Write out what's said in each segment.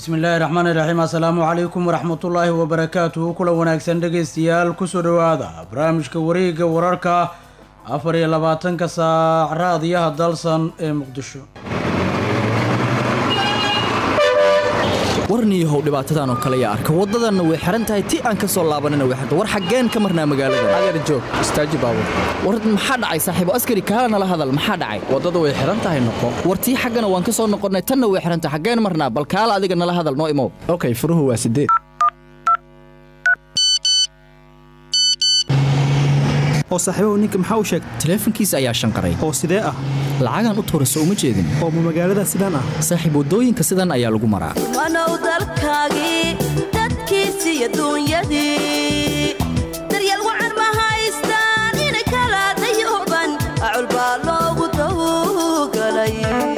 bismillaahi raxmaani raxiim assalaamu calaykum waraxmatullaahi wabarakaatuhu kula wanaagsan dhegaystayaal kusoo dhowaada barnaamijka wareegga wararka afar iyo labaatanka saac raadiyaha dalsan ee muqdisho warniihow dhibaatadan oo kale yaa arka waddadanna way xihan tahay ti aan ka soo laabanina way xirta war xaggeen ka marnaa magaalada adeer joog istaaji baabur war maxaa dhacay saaxiibo askari kaala nala hadal maxaa dhacay waddada way xihan tahay noqo war tii xaggana waan ka soo noqonnay tanna way xihan tahay xaggeen marnaa bal kaala adiga nala hadal noo imow okay furuhu waa sideed oo saaxiibahu ninka maxaa u sheegay taleefankiisa ayaa shanqaray oo sidee ah lacagaan u tuura soo uma jeedin oo ma magaalada sidaan ah saaxiib waddooyinka sidan ayaa lagu maraa wanow dalkaagii dadkiisi iyo duunyadii daryeel wacan ma haystaan inay kala dayooban acul baa loogu dawgalay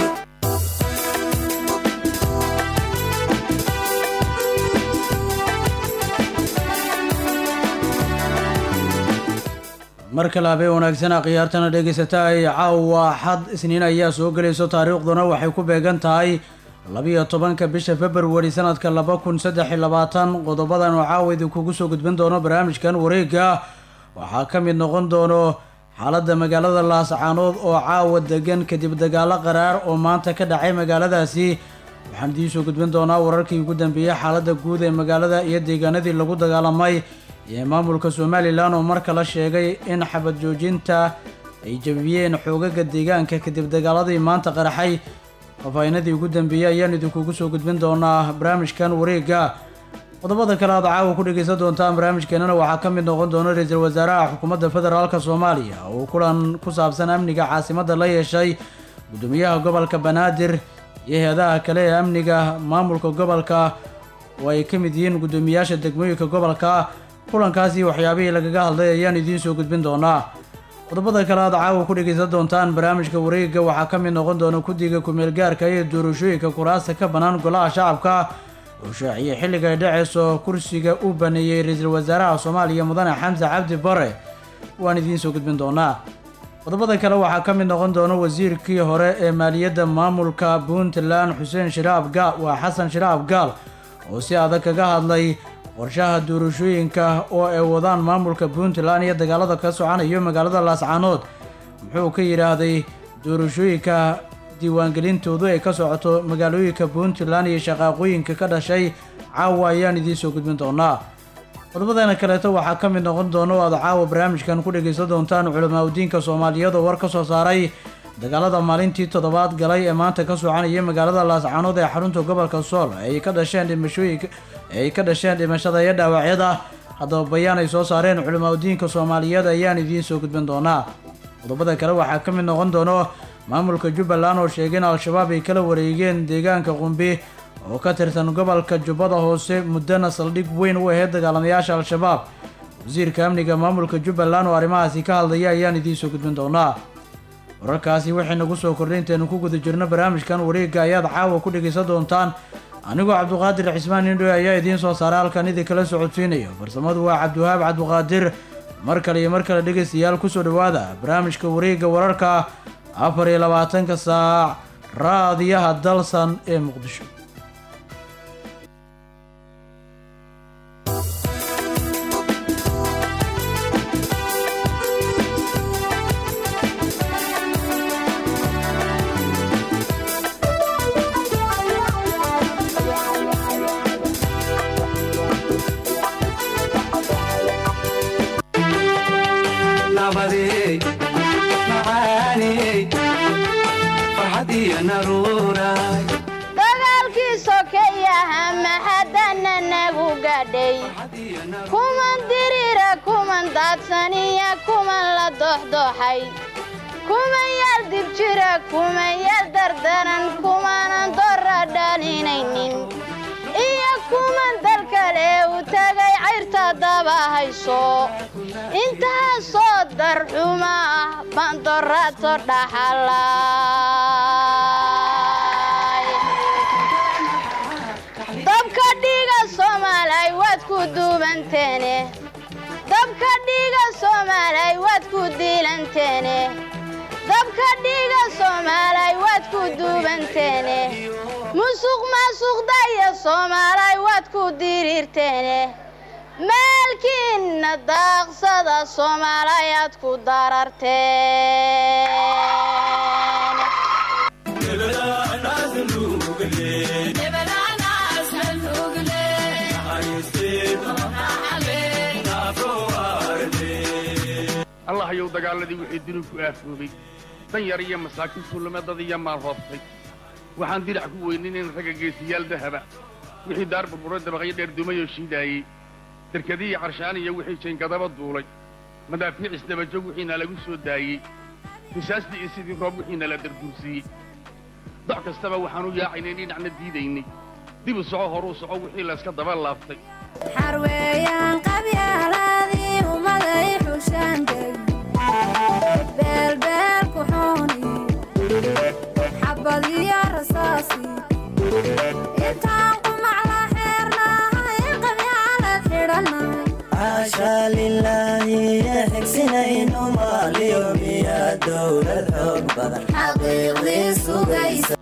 mar kale habeen wanaagsan khiyaartana dhegaysata ay caawa xad isniin ayaa soo gelayso taariikhduna waxay ku beegan tahay labiyo tobanka bisha februari sanadka laba kun saddex iyo labaatan qodobadan oo caawa idinkugu soo gudbin doono barnaamijkan wareegga waxaa ka mid noqon doono xaaladda magaalada laascaanood oo caawa degan kadib dagaalo qaraar oo maanta ka dhacay magaaladaasi waxaan idiin soo gudbin doonaa wararkii ugu dambeeyey xaaladda guud ee magaalada iyo deegaanadii lagu dagaalamay iyo maamulka somalilan oo mar kale sheegay in xabad joojinta ay jabiyeen xoogaga deegaanka kadib dagaaladii maanta qaraxay fafaahinadii ugu dambeeyey ayaan idinkugu soo gudbin doonaa barnaamijkan wareegga qodobada kale aad caawa ku dhegaysan doontaan barnaamijkeenana waxaa ka mid noqon doona ra-iisul wasaaraha xukuumadda federaalk soomaaliya oo kulan ku saabsan amniga caasimadda la yeeshay gudoomiyaha gobolka banaadir iyo hay-adaha kale ee amniga maamulka gobolka oo ay ka mid yihiin guddoomiyaasha degmooyinka gobolka kulankaasi waxyaabihii lagaga hadlay ayaan idiin soo gudbin doonaa qodobada kale aad caawa ku dhegaysan doontaan barnaamijka wareegga waxaa ka mid noqon doona guddiga ku-meelgaarka iyo doorashooyinka kuraasta ka bannaan golaha shacabka oo shaaciyey xilliga ay dhaceyso kursiga uu baneeyey ra-iisul wasaaraha soomaaliya mudane xamse cabdi bare waan idiin soo gudbin doonaa qodobada kale waxaa ka mid noqon doona wasiirkii hore ee maaliyadda maamulka puntland xuseen shiraab gaal waa xasan shiraab gaal oo si adag kaga hadlay qorshaha doorashooyinka oo ay wadaan maamulka puntland iyo dagaalada ka socanayo magaalada laascaanood muxuu ka yidhaahday doorashooyinka diiwaangelintoodu ay ka socoto magaalooyinka puntland iyo shaqaaqooyinka ka dhashay caawa ayaan idiin soo gudbin doonaa qodobadana kaleeto waxaa ka mid noqon doona oo aad caawa barnaamijkan ku dhegaysan doontaan culamaa udiinka soomaaliyeed oo war ka soo saaray dagaalada maalintii toddobaad galay ee maanta ka soconaya magaalada laascaanood ee xarunta gobolka sool ay ka dhasheen dhimashooyinka ay ka dhasheen dhimashada iyo dhaawacyada haddaba bayaan ay soo saareen culamaa udiinka soomaaliyeed ayaan idiin soo gudbin doonaa qodobada kale waxaa ka mid noqon doono maamulka jubbaland oo sheegay in al-shabaab ay kala wareegeen deegaanka qumbi oo ka tirsan gobolka jubbada hoose muddana saldhig weyn u ahayd dagaalamayaasha al-shabaab wasiirka amniga maamulka jubbaland oo arrimahaasi ka hadlaya ayaan idiin soo gudbin doonaa wararkaasi waxay nagu soo kordhay intaynu ku guda jirno barnaamijkan wareegga ayaad caawa ku dhegaysan doontaan anigoo cabduqaadir cismaan indhoe ayaa idiin soo saaray halkan idin kala socodsiinaya farsamadu waa cabdiwahaab cabduqaadir mar kale iyo mar kale dhegaystayaal kusoo dhowaada barnaamijka wareegga wararka afar iyo labaatanka saac raadiyaha dalsan ee muqdisho dagaalkii sokeyaha maxadana nagu gadhay kuman dirira kuman daadsaniya kuman la doxdoxay kuman yar dib jira kuman yar dardaran kumanan dora dhalinaynin iyo kuman dal kale u tagay cayrta daba hayso intaasoo darxuma ah bandorato dhaxalay dabka dhiiga soomaalay waad ku duubanteene dabka dhiiga soomaalay waad ku diilanteene dabka dhiiga soomaalay waad ku duubanteene musuq maasuqdaya soomaalay waad ku diriirteene maalkiinna daaqsada soomaalay aad ku dararteen allahayow dagaaladii wixii duni ku aafoobay dan yar iyo masaakiin tuulamadad iyo maal hoobtay waxaan dirac ku weyninayn ragga geesiyaal dahaba wixii daar burburo dabaqyo dheer dumayoo shiidaayey derkadiiyo carshaan iyo wixii jayngadaba duulay madaafiic isdabajog wixiina lagu soo daayey risaastii iyo sidii roob wixiina la darduursiiyey doc kastaba waxaan u yaacaynay dhinacna diidaynay dib u soco horuu soco wixii layska daba laaftay xarweeyaan qabyaaladii ummaday xushaandeg beelbeel ku xooni xabad iyo rasaasi intaan qumacla xeernahay qabyaalad xidhannahay caashaa lilaahi xigsinayno maaliyo miya dowlad xoog badan xaqiiqdii sugaysa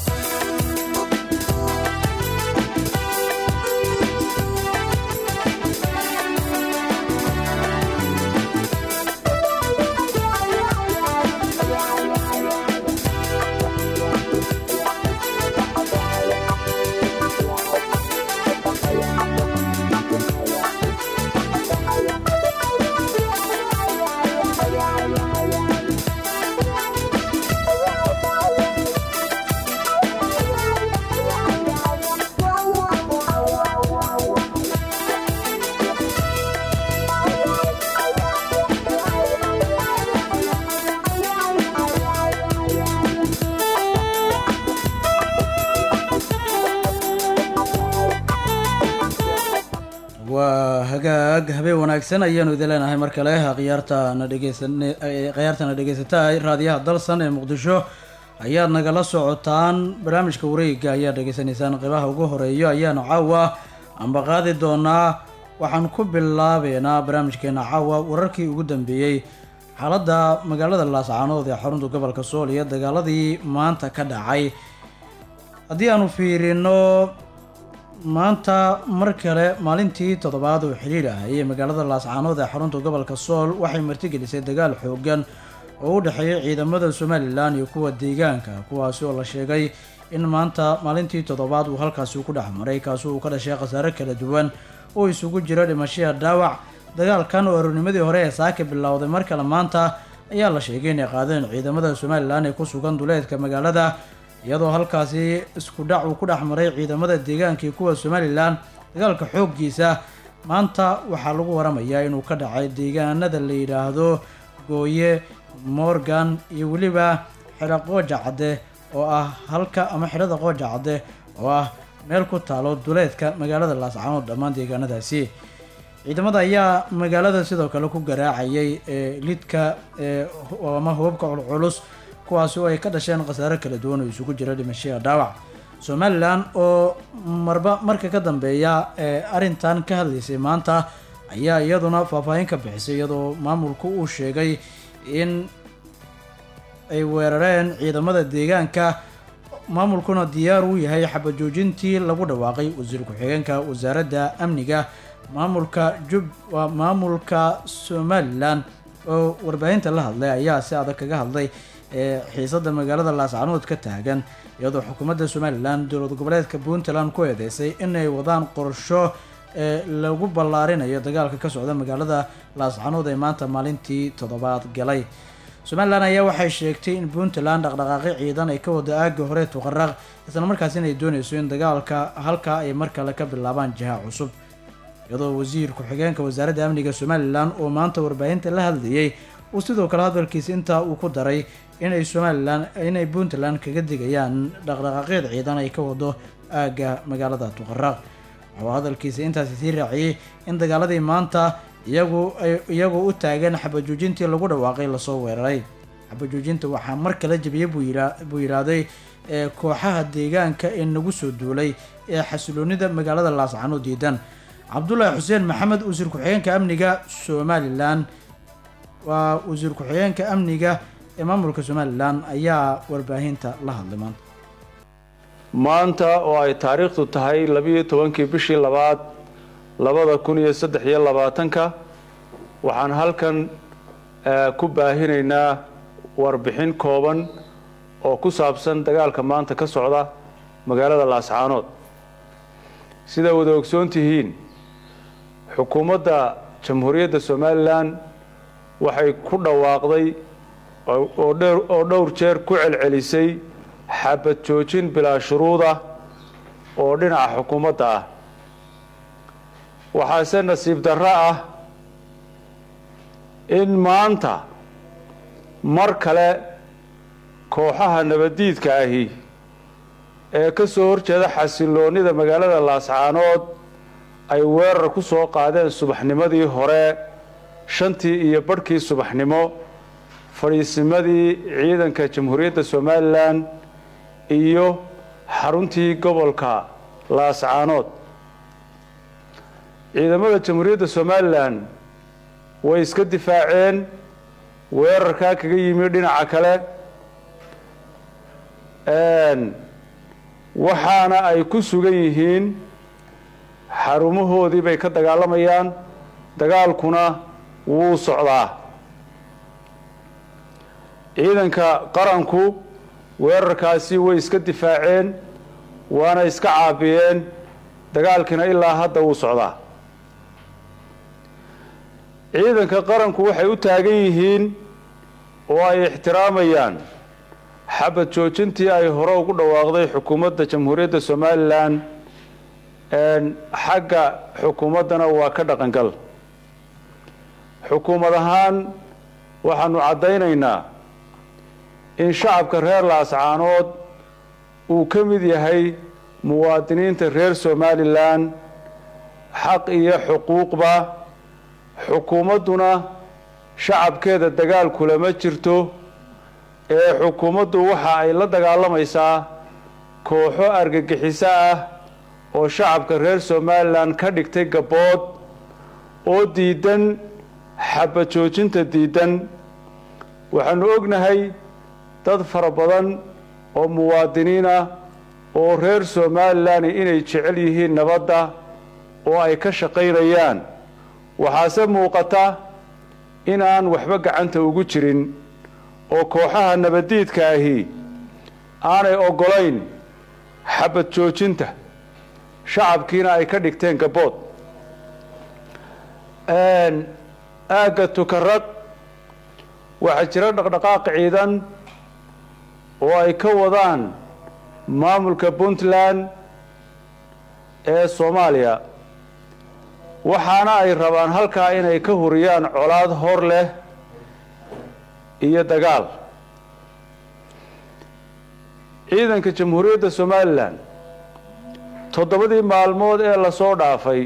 waa hagaag habeen wanaagsan ayaanu idin leenahay mar kale khiyaartana dhegeysan khiyaartana dhegeysatahay raadiyaha dalsan ee muqdisho ayaad nagala socotaan barnaamijka wareega ayaad dhegeysanaysaan qeybaha ugu horeeyo ayaanu caawa amba qaadi doonaa waxaan ku bilaabeynaa barnaamijkeena caawa wararkii ugu dambeeyey xaaladda magaalada laascaanood ee xarunta gobolka sool iyo dagaaladii maanta ka dhacay haddii aanu fiirino maanta mar kale maalintii toddobaad oo xidhiir ah ayay magaalada laascaanood ee xarunta gobolka sool waxay martigelisay dagaal xoogan oo u dhexeeya ciidamada somalilan iyo kuwa deegaanka kuwaasi oo la sheegay in maanta maalintii toddobaad uu halkaasi ku dhex maray kaasi uu ka dhashay khasaare kala duwan oo isugu jira dhimashaya dhaawac dagaalkan oo aroornimadii hore ee saaka bilowday mar kale maanta ayaa la sheegay inay qaadeen ciidamada somalilan ee ku sugan duleedka magaalada iyadoo halkaasi isku dhac uu ku dhex maray ciidamada deegaanka iyo kuwa somalilan dagaalka xooggiisa maanta waxaa lagu waramayaa inuu ka dhacay deegaanada la yidhaahdo gooye morgan iyo weliba xidho qooja cadde oo ah halka ama xidhada qooja cadde oo ah meel ku taalo duleedka magaalada laascaanood dhammaan deegaanadaasi ciidamada ayaa magaalada sidoo kale ku garaacayay ee lidka ee ama hubabka culculus kuwaasi oo ay ka dhasheen khasaare kala duwan oo isugu jira dhimashaya dhaawac somalilan oo marba marka ka dambeeya ee arrintan ka hadlaysay maanta ayaa iyaduna faahfaahin ka bixisay iyadoo maamulku uu sheegay in ay weerareen ciidamada deegaanka maamulkuna diyaar uu yahay xabajoojintii lagu dhawaaqay wasiir ku-xigeenka wasaaradda amniga maamulka jub waa maamulka somalilan oo warbaahinta la hadlay ayaa si adag kaga hadlay ee xiisada magaalada laascaanood ka taagan iyadoo xukuumadda somalilan dowlad goboleedka puntland ku eedeysay inay wadaan qorsho ee lagu ballaarinayo dagaalka ka socda magaalada laascaanood ee maanta maalintii toddobaad galay somalilan ayaa waxay sheegtay in puntland dhaqdhaqaaqyo ciidan ay ka wado aagga hore tuqaraq isla markaas inay dooneyso in dagaalka halkaa ay mar kale ka bilaabaan jiha cusub iyadoo wasiir ku-xigeenka wasaaradda amniga somalilan oo maanta warbaahinta la hadlayay uu sidoo kale hadalkiisa intaa uu ku daray inay somalilan inay puntland kaga digayaan dhaqdhaqaaqyada ciidan ay ka wado aagga magaalada tuqaraq wuxuu hadalkiisa intaasi sii raaciyey in dagaaladii maanta iyagu ay iyagoo u taagan xabajoojintii lagu dhawaaqay lasoo weeraray xabajoojinta waxaa mar kala jebiyey buu yira buu yidhaahday ee kooxaha deegaanka ee nagu soo duulay ee xasiloonida magaalada laascaanood diidan cabdulaahi xuseen maxamed wasiir ku-xigeenka amniga somalilan waa wasiir ku-xigeenka amniga ee maamulka somalilan ayaa warbaahinta la hadlay maanta maanta oo ay taariikhdu tahay labiyo tobankii bishii labaad labada kun iyo saddex iyo labaatanka waxaan halkan ku baahinaynaa warbixin kooban oo ku saabsan dagaalka maanta ka socda magaalada laascaanood sidaa wada ogsoon tihiin xukuumadda jamhuuriyadda somalilan waxay ku dhawaaqday oo dhowr jeer ku celcelisay xabad joojin bilaa shuruuda oo dhinaca xukuumadda ah waxaase nasiib darro ah in maanta mar kale kooxaha nabaddiidka ahi ee ka soo horjeeda xasiloonnida magaalada laascaanood ay weerar ku soo qaadeen subaxnimadii hore shantii iyo badhkii subaxnimo fadhiisimadii ciidanka jamhuuriyadda somalilan iyo xaruntii gobolka laascaanood ciidamada jamhuuriyadda somalilan way iska difaaceen weerarkaa kaga yimi dhinaca kale waxaana ay ku sugan yihiin xarumahoodii bay ka dagaalamayaan dagaalkuna wuu socdaa ciidanka qaranku weerarkaasi way iska difaaceen waana iska caabiyeen dagaalkiina ilaa hadda wuu socdaa ciidanka qaranku waxay u taagan yihiin oo ay ixtiraamayaan xabad joojintii ay hore ugu dhawaaqday xukuumadda jamhuuriyadda somalilan xagga xukuumaddana waa ka dhaqangal xukuumad ahaan waxaanu caddaynaynaa in shacabka reer laascaanood uu ka mid yahay muwaadiniinta reer somalilan xaq iyo xuquuqba xukuumadduna shacabkeeda dagaal kulama jirto ee xukuumaddu waxa ay la dagaalamaysaa kooxo argagixiso ah oo shacabka reer somalilan ka dhigtay gabbood oo diidan xabad joojinta diidan waxaanu ognahay dad fara badan oo muwaadiniin ah oo reer somalilan inay jecel yihiin nabadda oo ay ka shaqaynayaan waxaase muuqata inaan waxba gacanta ugu jirin oo kooxaha nabaddiidka ahi aanay oggolayn xabad joojinta shacabkiina ay ka dhigteen gabbood aagga tukarad waxaa jira dhaqdhaqaaq ciidan oo ay ka wadaan maamulka puntland ee soomaaliya waxaana ay rabaan halkaa inay ka huriyaan colaad hor leh iyo dagaal ciidanka jamhuuriyadda somalilan toddobadii maalmood ee lasoo dhaafay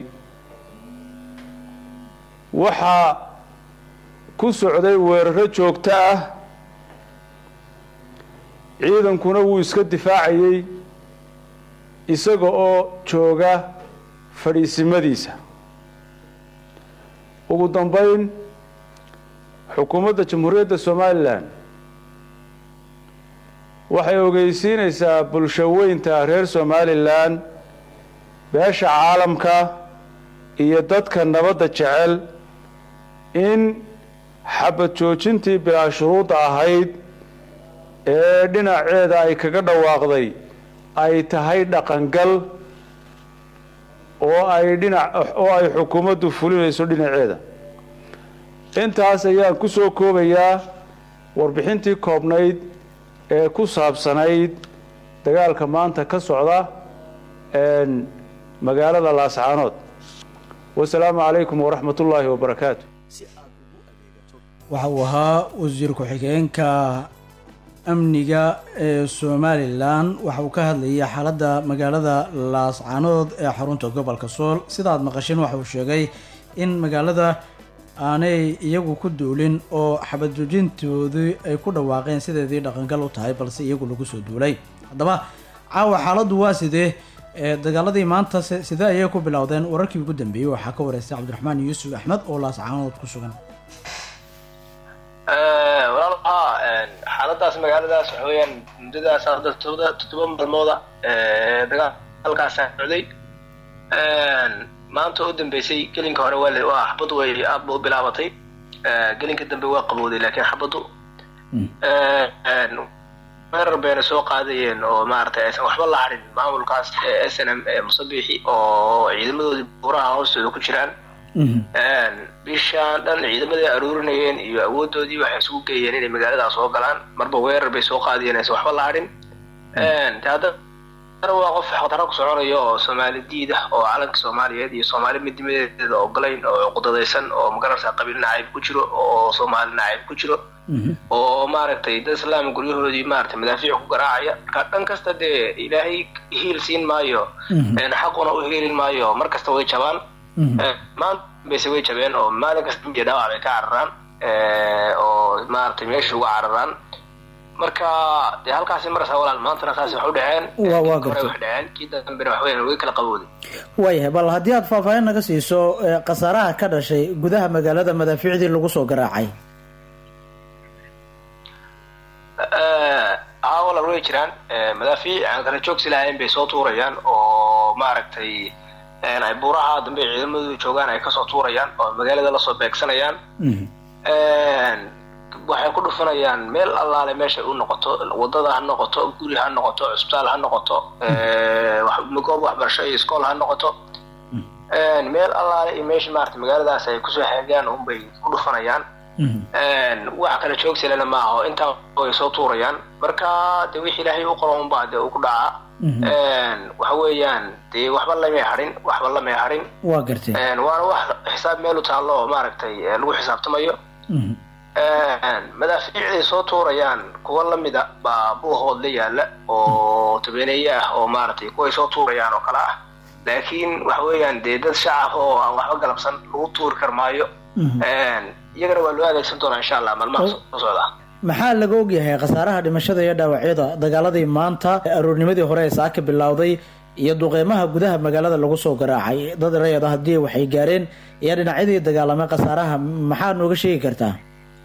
waxaa ku socday weeraro joogto ah ciidankuna wuu iska difaacayey isaga oo jooga fadhiisimadiisa ugu dambayn xukuumadda jamhuuriyadda somalilan waxay ogeysiinaysaa bulsho weynta reer somalilan beesha caalamka iyo dadka nabadda jecel in xabad joojintii bilaa shuruudda ahayd ee dhinaceeda ay kaga dhawaaqday ay tahay dhaqangal oo ay dhinac oo ay xukuumaddu fulinayso dhinaceeda intaas ayaan ku soo koobayaa warbixintii koobnayd ee ku saabsanayd dagaalka maanta ka socda magaalada laascaanood wasalaamu calaykum waraxmat ullaahi wabarakaatu waxa uu ahaa wasiir ku-xigeenka amniga ee somalilan waxa uu ka hadlayay xaaladda magaalada laascaanood ee xarunta gobolka sool sida aad maqasheen waxa uu sheegay in magaalada aanay iyagu ku duulin oo xabadjoojintoodii ay ku dhawaaqeen sideedii dhaqangal u tahay balse iyagu lagu soo duulay haddaba caawa xaaladdu waa sidee ee dagaaladii maanta se- sidee ayay ku bilowdeen wararkii ugu dambeeyey waxaa ka wareystay cabdiraxmaan yuusuf axmed oo laascaanood ku sugan walaal haa xaaladaas magaaladaas waxa weeyaan muddadaas hadda todoba toddoba maalmooda dagaalkaasaa socday maanta u dambeysay gelinka hore waa la- waa xabaddu way aad ba u bilaabatay gelinka dambe waa qabowday laakiin xabaddu weerar bayna soo qaadayeen oo maaragtay aysan waxba la harin maamulkaas s n m ee musabixi oo ciidamadoodii buuraha hoostooda ku jiraan bishaan dhan ciidamaday aruurinayeen iyo awoodoodii waxay isugu geeyeen inay magaaladaas soo galaan marba weerar bay soo qaadayeen aysan waxba la harin de haddana waa qof xaqdaro ku soconayo oo soomaali diid ah oo calanka soomaaliyeed iyo soomaali midnimadeeda ogolayn oo cuqdadaysan oo magaranaysaa qabiil nacayb ku jiro oo soomaali nacayb ku jiro oo maaragtay dad islaam guryahoodii maaragtay madaafiic ku garaacaya marka dhan kasta dee ilaahay hiil siin maayo xaquna u hiilin maayo mar kasta way jabaan maanta base way jabeen oo maalin kasta iyo dhaawac bay ka cararaan oo maaragtay meesha uga cararaan marka dee halkaasi marasa walaal maantana saas wax u dhaceen Waa- waa kii hore gartay. wax dhaceen kii dambena wax weeyaan way kala qabowday waayahay bal haddii aad faahfaahin naga siiso ee, khasaaraha ka dhashay gudaha magaalada madaafiicdii lagu soo garaacay haa walaal way jiraan Eh, madaafiic aan kala joogsi lahayn bay soo tuurayaan oo maaragtay een, ay buuraha dambe ciidamadu joogaan ay kasoo tuurayaan oo magaalada lasoo beegsanayaan Een, waxay ku dhufanayaan meel allaale meesha u noqoto wadada ha noqoto guri ha noqoto cusbitaal ha noqoto eh, wax- goob waxbarasho iyo iskool ha noqoto Een, meel allaale iyo meesha maarata magaaladaas ay kusoo xeegaan unbay ku dhufanayaan Een, wax kala joogsilana maaha oo intaa way soo tuurayaan marka de wixii ilaahay u qoro unbaa de uu ku dhacaa Een, waxa weeyaan dee waxba lamay harin waxba lamay harin waa gartay Een, waana wax xisaab meel u taallo oo maaragtay eh, lagu xisaabtamayo Een, madaafiicday soo tuurayaan kuwa lamida baa buuhood la yaala oo tabeneeye ah oo maaragtay kuway soo tuurayaan oo kale ah laakiin waxa weeyaan dee dad shacab oo aan waxba galabsan lagu tuuri kar maayo Een, iyagana waa loo adeegsan doonaa insha allah maalmaha soo socda maxaa laga ogyahay khasaaraha dhimashada iyo dhaawacyada dagaaladii maanta aroornimadii hore ee saaka bilowday iyo duqeymaha gudaha magaalada lagu soo garaacay dad rayad ah haddii waxay gaareen iyo dhinacyadii dagaalamay khasaaraha maxaa nooga sheegi kartaa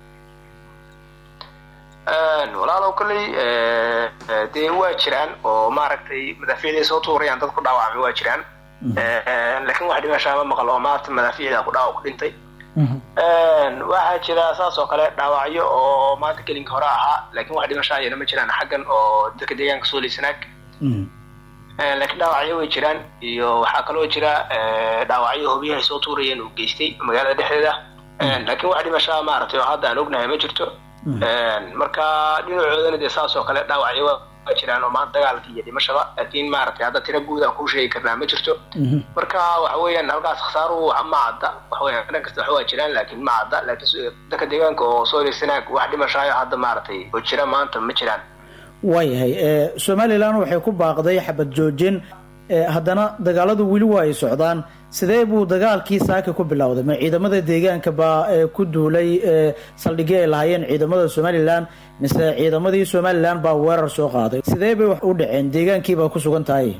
Een, walaalow kolley eh, eh, dee waa jiraan oo maaragtay madaafiicday soo tuurayaan dad ku dhaawacmay waa jiraan Een, laakiin wax dhimashaa ma maqal oo maanta madaafiicda ku dhaawac ku dhintay Een, waxaa jira saas oo kale dhaawacyo oo maanta gelinka hore ahaa laakiin wax dhimashaa ayana ma jiraan xaggan oo dadka deegaanka soo liisanaag Een, laakiin dhaawacyo way jiraan iyo waxaa kaloo jira eh, dhaawacyo hubyahay soo tuurayeen uu geystay magaalada dhexdeeda Een, laakiin wax dhimashaa maaragtay oo hadda aan ognahay ma jirto Een, marka dhinacoodana dee saas oo kale dhaawacyo waa waa jiraan oo maanta dagaalka iyo dhimashada laakiin maaragtay hadda tira guud aan kuu sheegi karnaa ma jirto marka waxa weeyaan halkaas khasaaruhu ma cadda waxa weeyaan dhan kasta waxa waa jiraan laakiin ma cadda laakiin s- dadka deegaanka oo soo leysanaag wax dhimashaayo hadda maaragtay oo jira maanta ma jiraan waayahay ee, somalilan waxay ku baaqday xabad joojin ee, haddana dagaaladu weli waa ay socdaan sidee buu dagaalkii saaka ku bilowday ma ciidamada deegaanka baa ee, ku duulay ee, saldhigii ay lahaayeen ciidamada somalilan mise ciidamadii somalilan baa weerar soo qaaday sidee bay wax u dhaceen deegaankii baa ku sugan tahay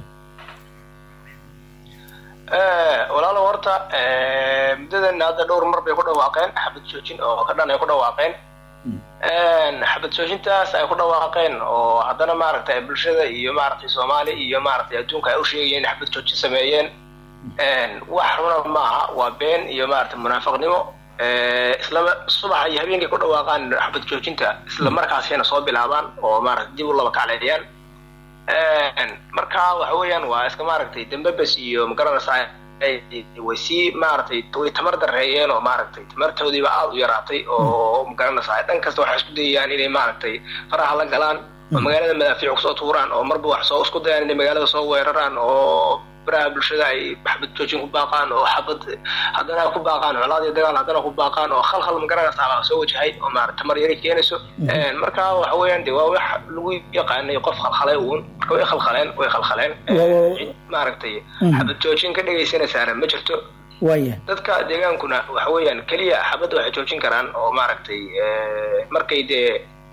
Eh, walaalo horta eh, muddadan hadda dhowr mar bay ku dhawaaqeen xabad joojin oo ka dhan ay ku dhawaaqeen Een, xabad joojintaas ay ku dhawaaqeen oo haddana maaragtay bulshada iyo maaragtay soomaali iyo maaragtay adduunka ay u sheegayeen in xabad joojin sameeyeen Een, wax runa maaha waa been iyo maaragtay munaafaqnimo Eh, isla subaxa iyo habeenkay ku dhawaaqaan xabad joojinta isla markaasina soo bilaabaan oo maaragtay dib u laba kacleeyaan Een, marka waxa weeyaan waa iska maaragtay dambabas iyo magaranaysaa ay- way sii maaragtay way tamar dareeyeen oo maaragtay tamartoodiiba aada u yaraatay oo magaranaysaa dhan kasta waxay isku dayayaan inay maaragtay faraha la galaan oo magaalada madaafiic kusoo tuuraan oo marba wax soo isku dayaan inay magaalada soo weeraraan oo baraha bulshada ay xabad joojin ku baaqaan oo xabad haddana ku baaqaan colaad iyo dagaal haddana ku baaqaan oo khalkhal magaranaysaa baa soo wajahay oo maaragtay tamar yari keenayso Een, marka waxa weeyaan de waa wax lagu yaqaanay qof khalkhalay uun marka way khalkhaleen way khalkhaleen Waa- cid maaragtay Mhm. xabad joojin ka dhegaysanaysaana ma jirto waayahay dadka deegaankuna waxa weeyaan keliya xabadda waxay joojin karaan oo maaragtay eh, markay dee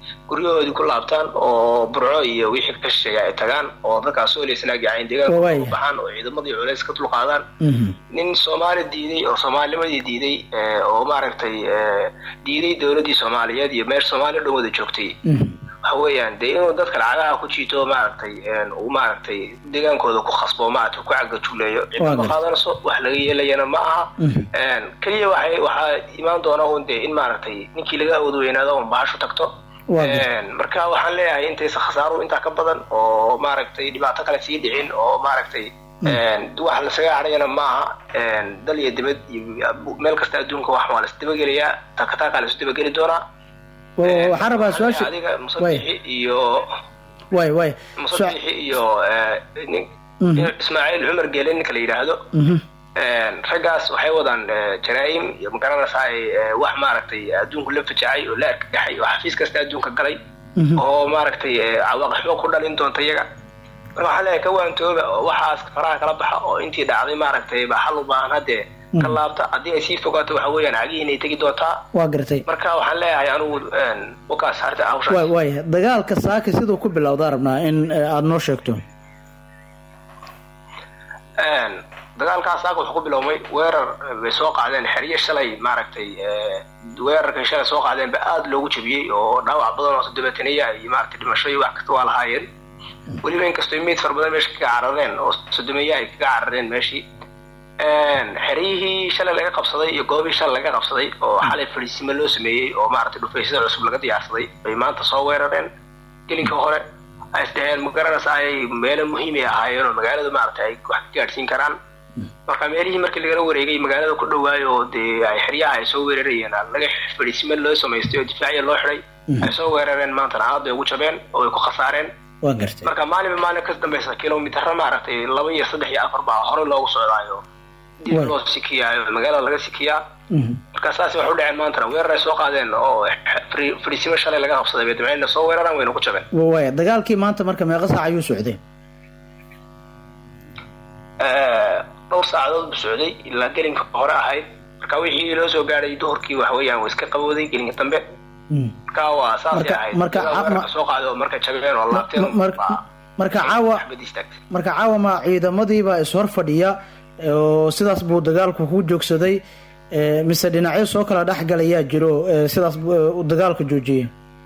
guryahoodii ku laabtaan oo burco iyo wixii ka shisheeya ay tagaan oo dadkaas soo leysanaag yacayn deegaanka ku baxaan oo ciidamadii culays ka dulqaadaan nin soomaali diiday oo soomaalinimadii diiday oo maaragtay diiday dowladdii soomaaliyeed iyo meesha soomaaliya dhan wada joogtay waxa weeyaan dee inuu dadka lacagaha ku jiito maaragtay uu maaragtay deegaankooda ku khasbo maaragtay ku cagajuleeyo cidda ma qaadanayso wax laga yeelayana ma aha keliya waxay waxaa imaan doona un dee in maaragtay ninkii laga awood weynaado un bahashu tagto marka waxaan leeyahay intaysa khasaaruhu intaa ka badan oo maaragtay dhibaato kale sii dhicin oo maaragtay wax lasaga hadhayana maaha dal iyo dibad iyo meel kasta adduunka wax waa laisdabagelayaa takataakaa laisu dabageli doonaa waxaan rabaa su-aasha adiga musabixi iyo way way musabixi iyo ismaaciil cumar geele ninka la yidhaahdo raggaas waxay wadaan jaraa'im iyo magaranaysaa wax maaragtay adduunku la fajacay oo la argagaxay oo xafiis kasta adduunka galay oo maaragtay cawaaqixmo ku dhalin doonta iyaga marka waxaan leeyahay ka waantooba oo waxaas faraha kala baxa oo intii dhacday maaragtay baa xal u baahan haddee ka laabta haddii ay sii fogaato waxa weeyaan cagihiin ay tegi doontaa waa gartay marka waxaan leeyahay anigu wakaas harta hawshaas way way dagaalka saaki siduu ku bilowdaa rabnaa in aada noo sheegto dagaalkaas saaka wuxuu ku bilowmay weerar bay soo qaadeen xeryo shalay maaragtay weerarkay shalay soo qaadeen ba aada loogu jabiyey oo dhaawac badan oo sodobaataniya iyo maaragtay dhimasho iyo wax kasta waa lahaayeen weliba inkastoo meyd fara badan meesha kaga carareen oo sodomeeya ay kaga carareen meeshii xeryihii shalay laga qabsaday iyo goobihii shalay laga qabsaday oo xalay fadhiisimo loo sameeyey oo maaragtay dhufaysyada cusub laga diyaarsaday bay maanta soo weerareen gelinka hore ay isdhaheen magaranaysa ay meelo muhiimay ahaayeen oo magaalada maaragtay ay wax ka gaadhsiin karaan marka meelihii markii lagala wareegay magaalada ku dhawaayo oo dee ay xeryaha ay soo weerarayeen laga fadhiisimo loo samaystay oo difaaciya loo xiday ay soo weerareen maantana aad bay ugu jabeen oo ay ku khasaareen waa gartay marka maalinba maalin ka dambaysa kilomitara maaragtay laba iyo saddex iyo afar baa hore loogu socdaayo dib loo sikiyaayo magaalada laga sikiyaa marka saas waxay u dhaceen maantana weerar ay soo qaadeen oo fadhiisimo shalay laga qabsaday bay dabceenna soo weeraraan wayna ku jabeen way dagaalkii maanta marka meeqa saac ayuu socday dhowr saacadood buu socday ilaa gelinka hore ahayd marka wixii loo soo gaadhay duhurkii wax weeyaan waa iska qabooday gelinka dambe marka waa saasay ahayd marka soo qaaday oo marka jabeen oo laabteen marka caawa marka caawa ma ciidamadiibaa ishor fadhiya oo sidaas buu dagaalku ku joogsaday mise dhinacyo soo kala dhexgalayaa jiro sidaas dagaalka joojiyay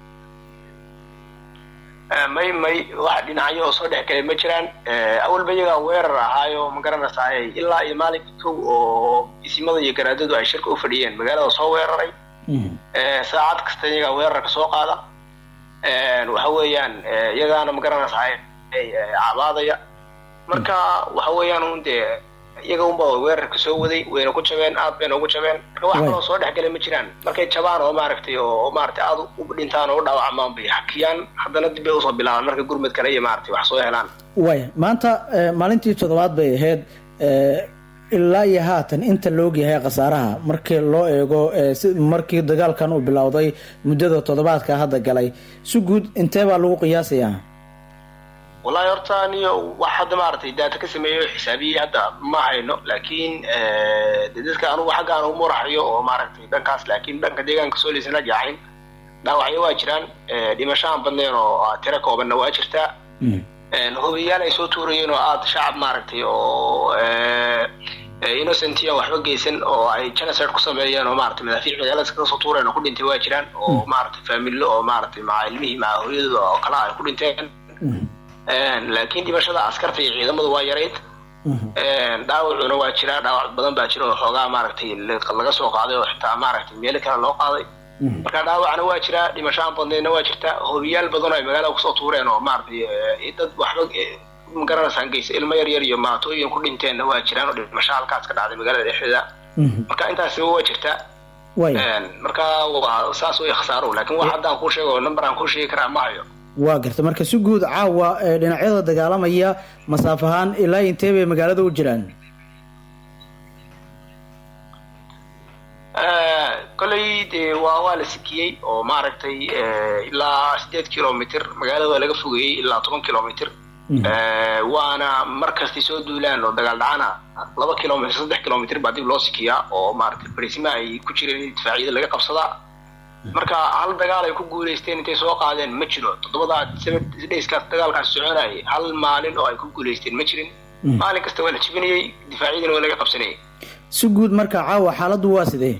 may may wax dhinacyo oo soo dhex galay ma jiraan awalba iyagaa weerar ahaayo ma garanaysaay ilaa iyo maalinka kow oo isimada iyo garaadadu ay shirka u fadhiyeen magaalada soo weeraray saacad kasta iyagaa weerarka soo qaada waxa weeyaan iyagaana ma garanaysaay cabaadaya marka waxa weeyaan un dee iyaga unba weerarka soo waday wayna ku jabeen aad bayna ugu jabeen marka wax kaloo soo dhexgalay ma jiraan markay jabaan oo maaragtay oo maaragtay aad u dhintaan oo u dhaawacmaan bay hakiyaan haddana dib bay usoo bilaabaan marka gurmad kale iyo maaragtay wax soo helaan way maanta maalintii toddobaad bay ahayd ilaa iyo haatan inta loog yahay khasaaraha markii loo eego markii dagaalkan uu bilowday muddada toddobaadka hadda galay si guud intee baa lagu qiyaasayaa wallahi horta niyo wax hadda maaragtay daata ka sameeyo xisaabiyey hadda ma hayno laakiin de dadka anugu xaggaan ugu muraxayo oo maaragtay dhankaas laakiin dhanka deegaanka soo leysana jaaxayn dhaawacyo waa jiraan dhimashahan badneen oo tiro koobanna waa jirtaa hubiyaal ay soo tuurayeen oo aada shacab maaragtay oo innocentiya waxba geysan oo ay genocide ku sameeyeen oo maaragtay madaafiic magaalada iskaga soo tuureen oo ku dhintay waa jiraan oo maaragtay faamilo oo maaragtay maca ilmihii maca hooyadooda oo kala ay ku dhinteen laakiin dhimashada askarta iyo ciidamadu waa yarayd dhaawacuna waa jiraa dhaawac badan baa jira oo xoogaa maaragtay laga soo qaaday oo xitaa maaragtay meelo kale loo qaaday marka dhaawacna waa jiraa dhimashaan badneedna waa jirtaa hobiyaal badan oo ay magaalada kusoo tuureen oo maaragtay dad waxba magaraneysaan geysa ilmo yar yar iyo maatooyin ku dhinteenna waa jiraan oo dhimasho halkaas ka dhacday magaalada dhexdeeda marka intaasiba waa jirtaa marka waa saas way khasaaro laakiin wax haddaan kuu sheego number aan kuu sheegi karaa ma hayo waa garta marka si guud caawa dhinacyada dagaalamaya masaaf ahaan ilaa intee bay magaalada u jiraan koley dee waa waa la sikiyey oo maaragtay ilaa sideed kilomitr magaalada waa laga fogeeyey ilaa toban kilomitr waana markastay soo duulaan oo dagaal dhacana laba kilomitr saddex kilomitr baa dib loo sikiyaa oo maaragtay barisima ay ku jireen in difaacyada laga qabsadaa marka hal dagaal ay ku guuleysteen intay soo qaadeen ma jiro toddobadaa dhayskaas dagaalkaas soconayay hal maalin oo ay ku guuleysteen ma jirin maalin kasta waa la jibinayey difaacyadina waa laga qabsanayay si guud marka caawa xaaladdu waa sidee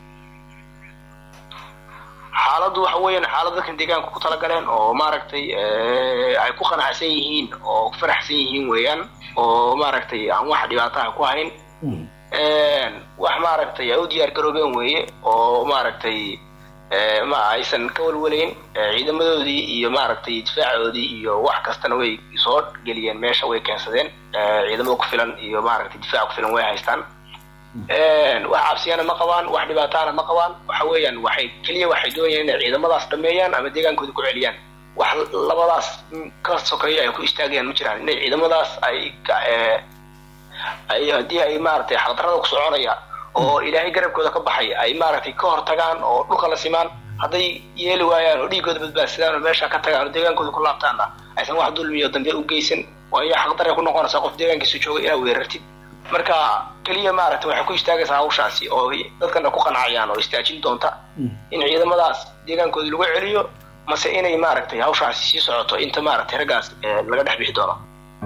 xaaladdu waxa weeyaan xaalad dadkan deegaanka ku talagaleen oo maaragtay eh, ay ku qanacsan yihiin oo ku faraxsan yihiin weeyaan oo maaragtay aan wax dhibaataha ku hayn wax maaragtay ay u diyaar garoobeen weeye oo maaragtay eh, ma aysan ka walwalayn eh, ciidamadoodii iyo maaragtay difaacoodii iyo wax kastana way soo geliyeen meesha way keensadeen eh, ciidamo ku filan iyo maaragtay difaac ku filan way haystaan wax cabsiyana ma qabaan wax dhibaataana ma qabaan waxa weeyaan waxay keliya waxay doonayaan inay ciidamadaas dhameeyaan ama deegaankooda ku celiyaan wax labadaas ka sokeeya ay ku istaagayaan ma jiraan inay ciidamadaas ay ka- eh, ay haddii ay maaragtay xaqdarrada ku soconaya oo ilaahay garabkooda ka baxay ay maaragtay ka hortagaan oo dhulka la simaan hadday yeeli waayaan oo dhiigooda badbaadsadaan oo meesha ka tagaan oo deegaankooda ku laabtaanna aysan wax dulmiyo dambe u geysan waayo xaqdarray ku noqonaysaa qof deegaankiisa jooga inaad weerartid marka keliya maaragtay waxay ku istaagaysaa hawshaasi oo dadkana ku qancayaan oo istaajin doonta in ciidamadaas deegaankooda lagu celiyo mase inay maaragtay hawshaasi sii socoto inta maaragtay raggaas eh, laga dhex bixi doono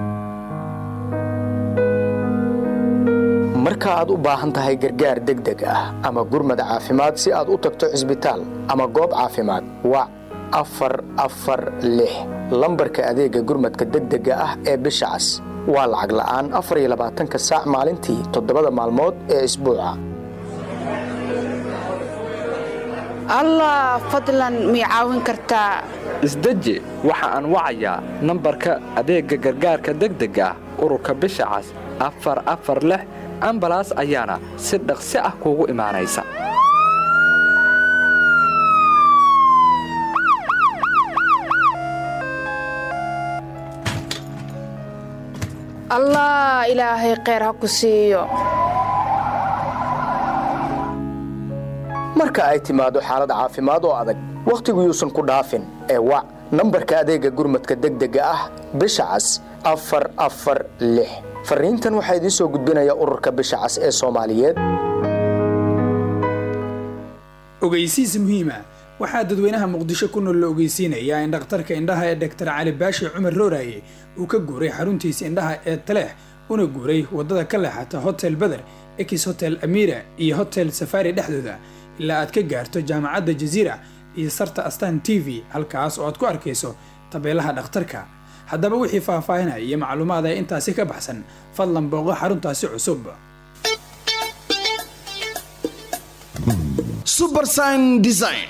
marka aad u baahan tahay gargaar degdeg ah ama gurmad caafimaad si aad u tagto cisbitaal ama goob caafimaad wac afar afar lix lambarka adeega gurmadka degdega ah ee bisha cas waa lacag la'aan afar iyo labaatanka saac maalintii toddobada maalmood ee isbuuca allah fadlan mii caawin kartaa isdeji waxa aan wacayaa nambarka adeegga gargaarka degdega ah ururka bisha cas afar afar lix ambalaas ayaana si dhaqsi ah kuugu imaanaysa allah ilaahay kheyr ha ku siiyo marka ay timaado xaalad caafimaad oo adag wakhtigu yuusan ku dhaafin ee wac nambarka adeegga gurmadka degdega ah bisha cas afar afar lix fariintan waxaa idiin soo gudbinaya ururka bisha cas ee soomaaliyeed ogeysiis muhiima waxaa dadweynaha muqdisho ku nool la ogeysiinayaa in dhakhtarka indhaha ee dhaktar cali baashi cumar rooraye uu ka guuray xaruntiisa indhaha ee taleex una guuray waddada ka leexata hotel beder ex hotel amira iyo hotel safari dhexdooda ilaa aad ka gaarto jaamacadda jaziira iyo sarta astan t v halkaas oo aad ku arkayso tabeelaha dhakhtarka haddaba wixii faahfaahinaya iyo macluumaad ee intaasi ka baxsan fadlan booqo xaruntaasi cusub subersign design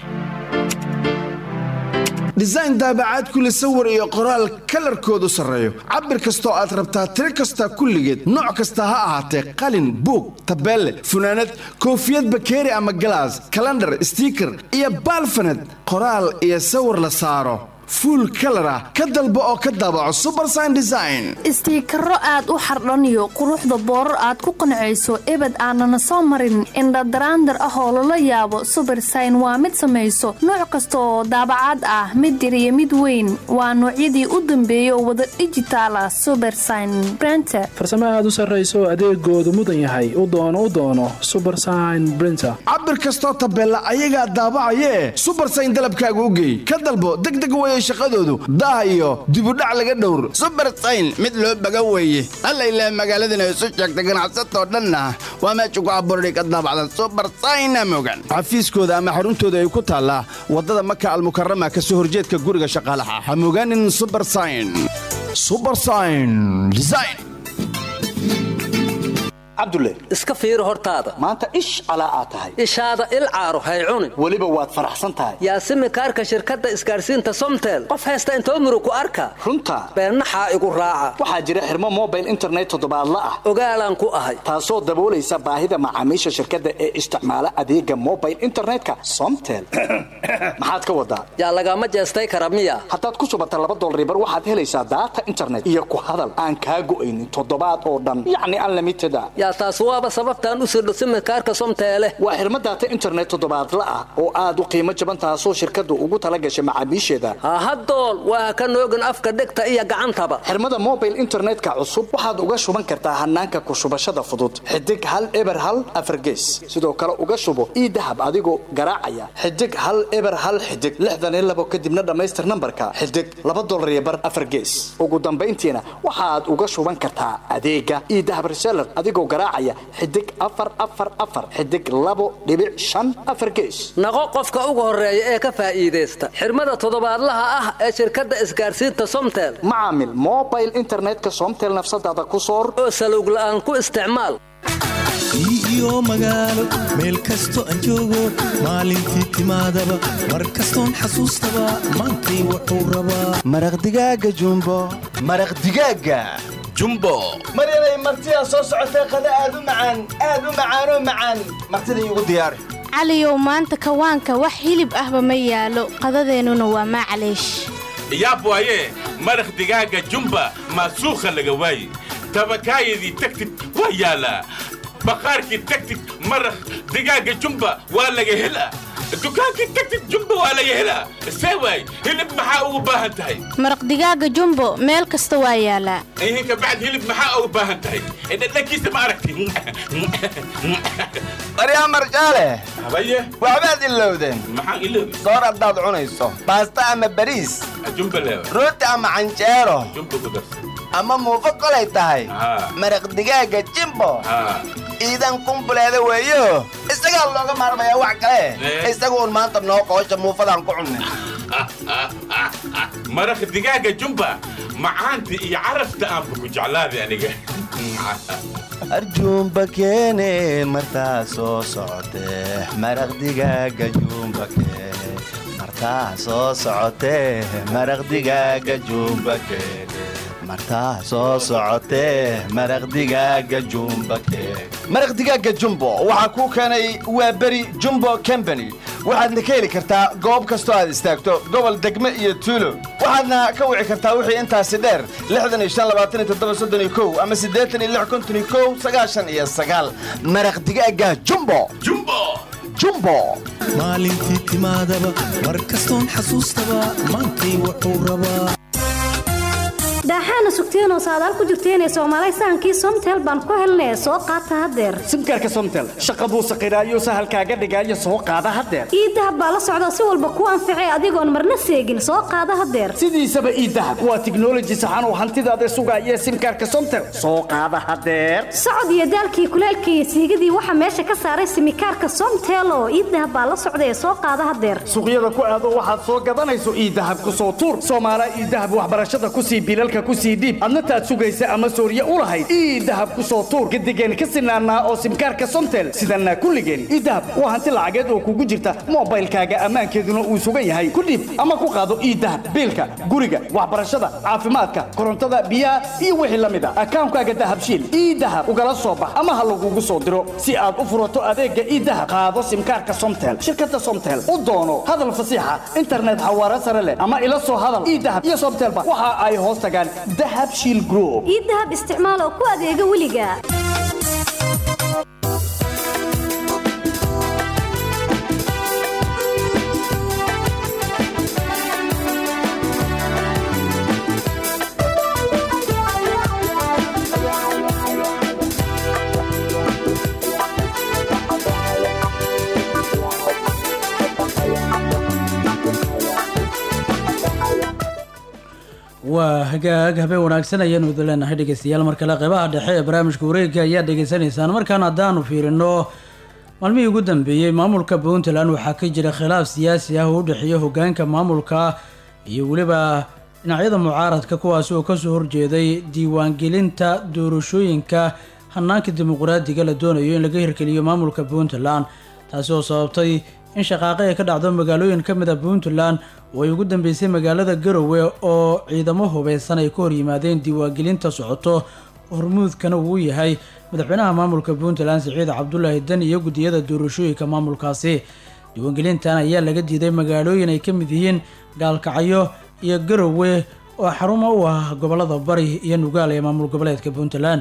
design daabacaad kule sawir iyo qoraal kalarkoodu sarreeyo cabir kastoo aad rabtaa tiro kasta kulligeed nooc kasta ha ahaatee qalin buug tabeelle funaanad koofiyad bakeeri ama galaas kalandhar stiiker iyo baalfanad qoraal iyo sawir la saaro fuul kalar ah ka dalbo oo ka daabaco subersign design istiikaro aad u xardhaniyo quruxda boorar aad ku qancayso ebed aanana soo marin indhadaraandar ah oo lala yaabo subersign waa mid samayso nooc kasta oo daabacaad ah mid yar iyo mid weyn waa noocyadii u dambeeyay oo wada dhijitaal ah subersign brenter farsamo aad u sarrayso adeegoodu mudan yahay u doono u doono subersign brinter cabir kastoo tabeella ayagaa daabacayee subersign dalabkaaga u geey ka dalbo degdeg weye shaqadoodu daah iyo dibudhac laga dhowr subersayn mid loo baga weeye alla ilaa magaaladana isu sheegta ganacsatoo dhanna waa meesha ku abuurani ka daabacda subersayna mogan xafiiskooda ama xaruntooda ay ku taallaa waddada maka almukarama ka soo horjeedka guriga shaqaalaha ha mogaanin subersign subersign design cabdulle iska fiiri hortaada maanta ish calaa aad tahay ishaada il caaro hay cunin weliba waad faraxsan tahay yaasimi kaarka shirkadda isgaarsiinta somtel qof haysta intoo murug ku arka runta beennaxaa igu raaca waxaa jira xirmo mobile internet toddobaadla ah ogaalaan ku ahay taasoo daboolaysa baahida macaamiisha shirkadda ee isticmaala adeega mobile internetka somtel maxaad ka wadaa yaa lagama jeestay kara miya haddaad ku subata laba dolribar waxaad helaysaa daata internet iyo ku hadal aan kaa go'aynin toddobaad oo dhan yacni unlimited a yaa taas waaba sababtaan u sirdho simirkaarka somteele waa xirmo daata internet toddobaadla ah oo aad u qiimo jaban taasoo shirkaddu ugu tala gashay macaamiisheeda hahadool waa ka noogin afka dhegta iyo gacantaba xirmada mobile internetka cusub waxaad uga shuban kartaa hanaanka ku shubashada fudud xidig hal eber hal afargees sidoo kale uga shubo ii dahab adigoo garaacaya xidig hal eber hal xidig lixdan iyo labo kadibna dhammaystir nambarka xidig laba dolar iyo bar afar gees ugu dambayntiina waxaad uga shuban kartaa adeega ii dahab reseller adigoo garaacaya xidig afar afar afar xidig labo dhibic shan afar gees naqo qofka ugu horeeya ee ka faa'iidaysta xirmada toddobaadlaha ah ee shirkadda isgaarsiinta somtel macaamil mobile internetka somtel nafsadaada ku soor oo salowg la'aan ku isticmaal iyo magaalo meel kasto aan joogo maalintii timaadaba mar kastoon xasuustaba maantay wuxuu rabaa maraq digaaga jumbo maraq digaaga jumbo maryanay martidaa soo socotay qada aad u macaan aad u macaanoo macaan martida iigu diyaari caliyow maanta kawaanka wax hilib ahba ma yaalo qadadeennuna waa maclaysh yaab waaye maraq digaaga jumba maasuukha laga waaye tabakaayadii tagtid waa yaalaa baqaarkii tagtid maraq digaaga jumba waa laga helaa dukaankii tagtid jumba waa laga helaa see waay hilib maxaa ugu baahan tahay maraq digaaga jumbo meel kasta waa yaalaa ihinka bacd hilib maxaa ugu baahan tahay dhadhankiisa ma aragti baryaa marjaale habaye waxbaad ilowdeen maxaan iloobi soor haddaad cunayso baasta ama bariis jumba leewa rooti ama canjeero jumba ku darsan ama muufo kolay tahay maraq digaaga jimbo iidan kumbuleeda weeyo isagaa looga maarmayaa wax kale isaga uun maanta noo qoosha muufadaan ku cunnay maraq digaaga jumba macaanta iyo carafta aanba ku jeclaaday aniga arjuumba keene martaa soo socotee maraq digaaga juumba keene martaa soo socotee maraq digaaga juumba keene martaa soo socotee maraq digaaga jumba keene maraq digaaga jumbo waxaa kuu keenay waa beri jumbo combany waxaadna ka heli kartaa goob kastoo aad istaagto gobol degme iyo tuulo waxaadna ka wici kartaa wixii intaasi dheer ama maraq digaaga jumbo jumbo maalintii timaadaba mar kastoon xasuustaba maantay wuxuu rabaa daaxaana sugteenoo saadaal ku jirteenee soomaalay sahankii somtel baan ku helnee soo qaata haddeer simkaarka somtel shaqa buu saqiraayo sahalkaaga dhigaayo soo qaada haddeer iidahab baa la socda si walba kuu anficay adigoon marna seegin soo qaada haddeer sidiisaba iidahab waa tiknoloji saxan oo hantidaada sugaaya simkaarka somtel soo qaada haddeer socod iyo daalkii kuleelkii iyo siigadii waxaa meesha ka saaray simikaarka somtel oo iidahab baa la socda ee soo qaada haddeer suuqyada ku aado waxaad soo gadanayso iidahab ku soo tuur soomaala iidahab waxbarashada kusii bilalka kusii dhiib adna taad sugaysa ama sooriye u lahayd ii dahab ku soo tuur gadigeen ka sinaanaa oo simkaarka somtel sidanaa kulligeen ii dahab waa hanti lacageed oo kugu jirta moobaylkaaga ammaankeeduna uu sugan yahay ku dhiib ama ku qaado ii dahab biilka guriga waxbarashada caafimaadka korontada biyaha iyo wixii la mid a akaankaaga dahabshiil ii dahab ugala soo bax ama ha lagugu soo diro si aad u furato adeegga ii dahab qaado simkaarka somtel shirkadda somtel u doono hadal fasiixa internet xawaare sare leh ama ila soo hadal ii dahab iyo somtelba waxa ay hoos tagaan dahab shiil group ii dahab isticmaal oo ku adeega weliga waa hagaag habeen wanaagsan ayaanu idin leenahay dhegeystayaal mar kale qeybaha dhexe ee barnaamijka wareegga ayaad dhegeysanaysaan markaan haddaanu fiirino maalmihii ugu dambeeyey maamulka puntland waxaa ka jira khilaaf siyaasi ah oo u dhexeeya hogaanka maamulka iyo weliba dhinacyada mucaaradka kuwaasi oo kasoo horjeeday diiwaangelinta doorashooyinka hanaanka dimuqraadiga la doonayo in laga hirgeliyo maamulka puntland taasi oo sababtay in shaqaaqo ay ka dhacdo magaalooyin ka mid a puntland oo ay ugu dambeysay magaalada garowe oo ciidamo hubeysan ay ka hor yimaadeen diiwaangelinta socoto hormuudkana uu yahay madaxweynaha maamulka puntland siciid cabdulaahi dan iyo guddiyada doorashooyinka maamulkaasi diiwaangelintan ayaa laga diiday magaalooyin ay ka mid yihiin gaalkacyo iyo garowe oo xarumo u ah gobolada bari iyo nugaal ee maamul goboleedka puntland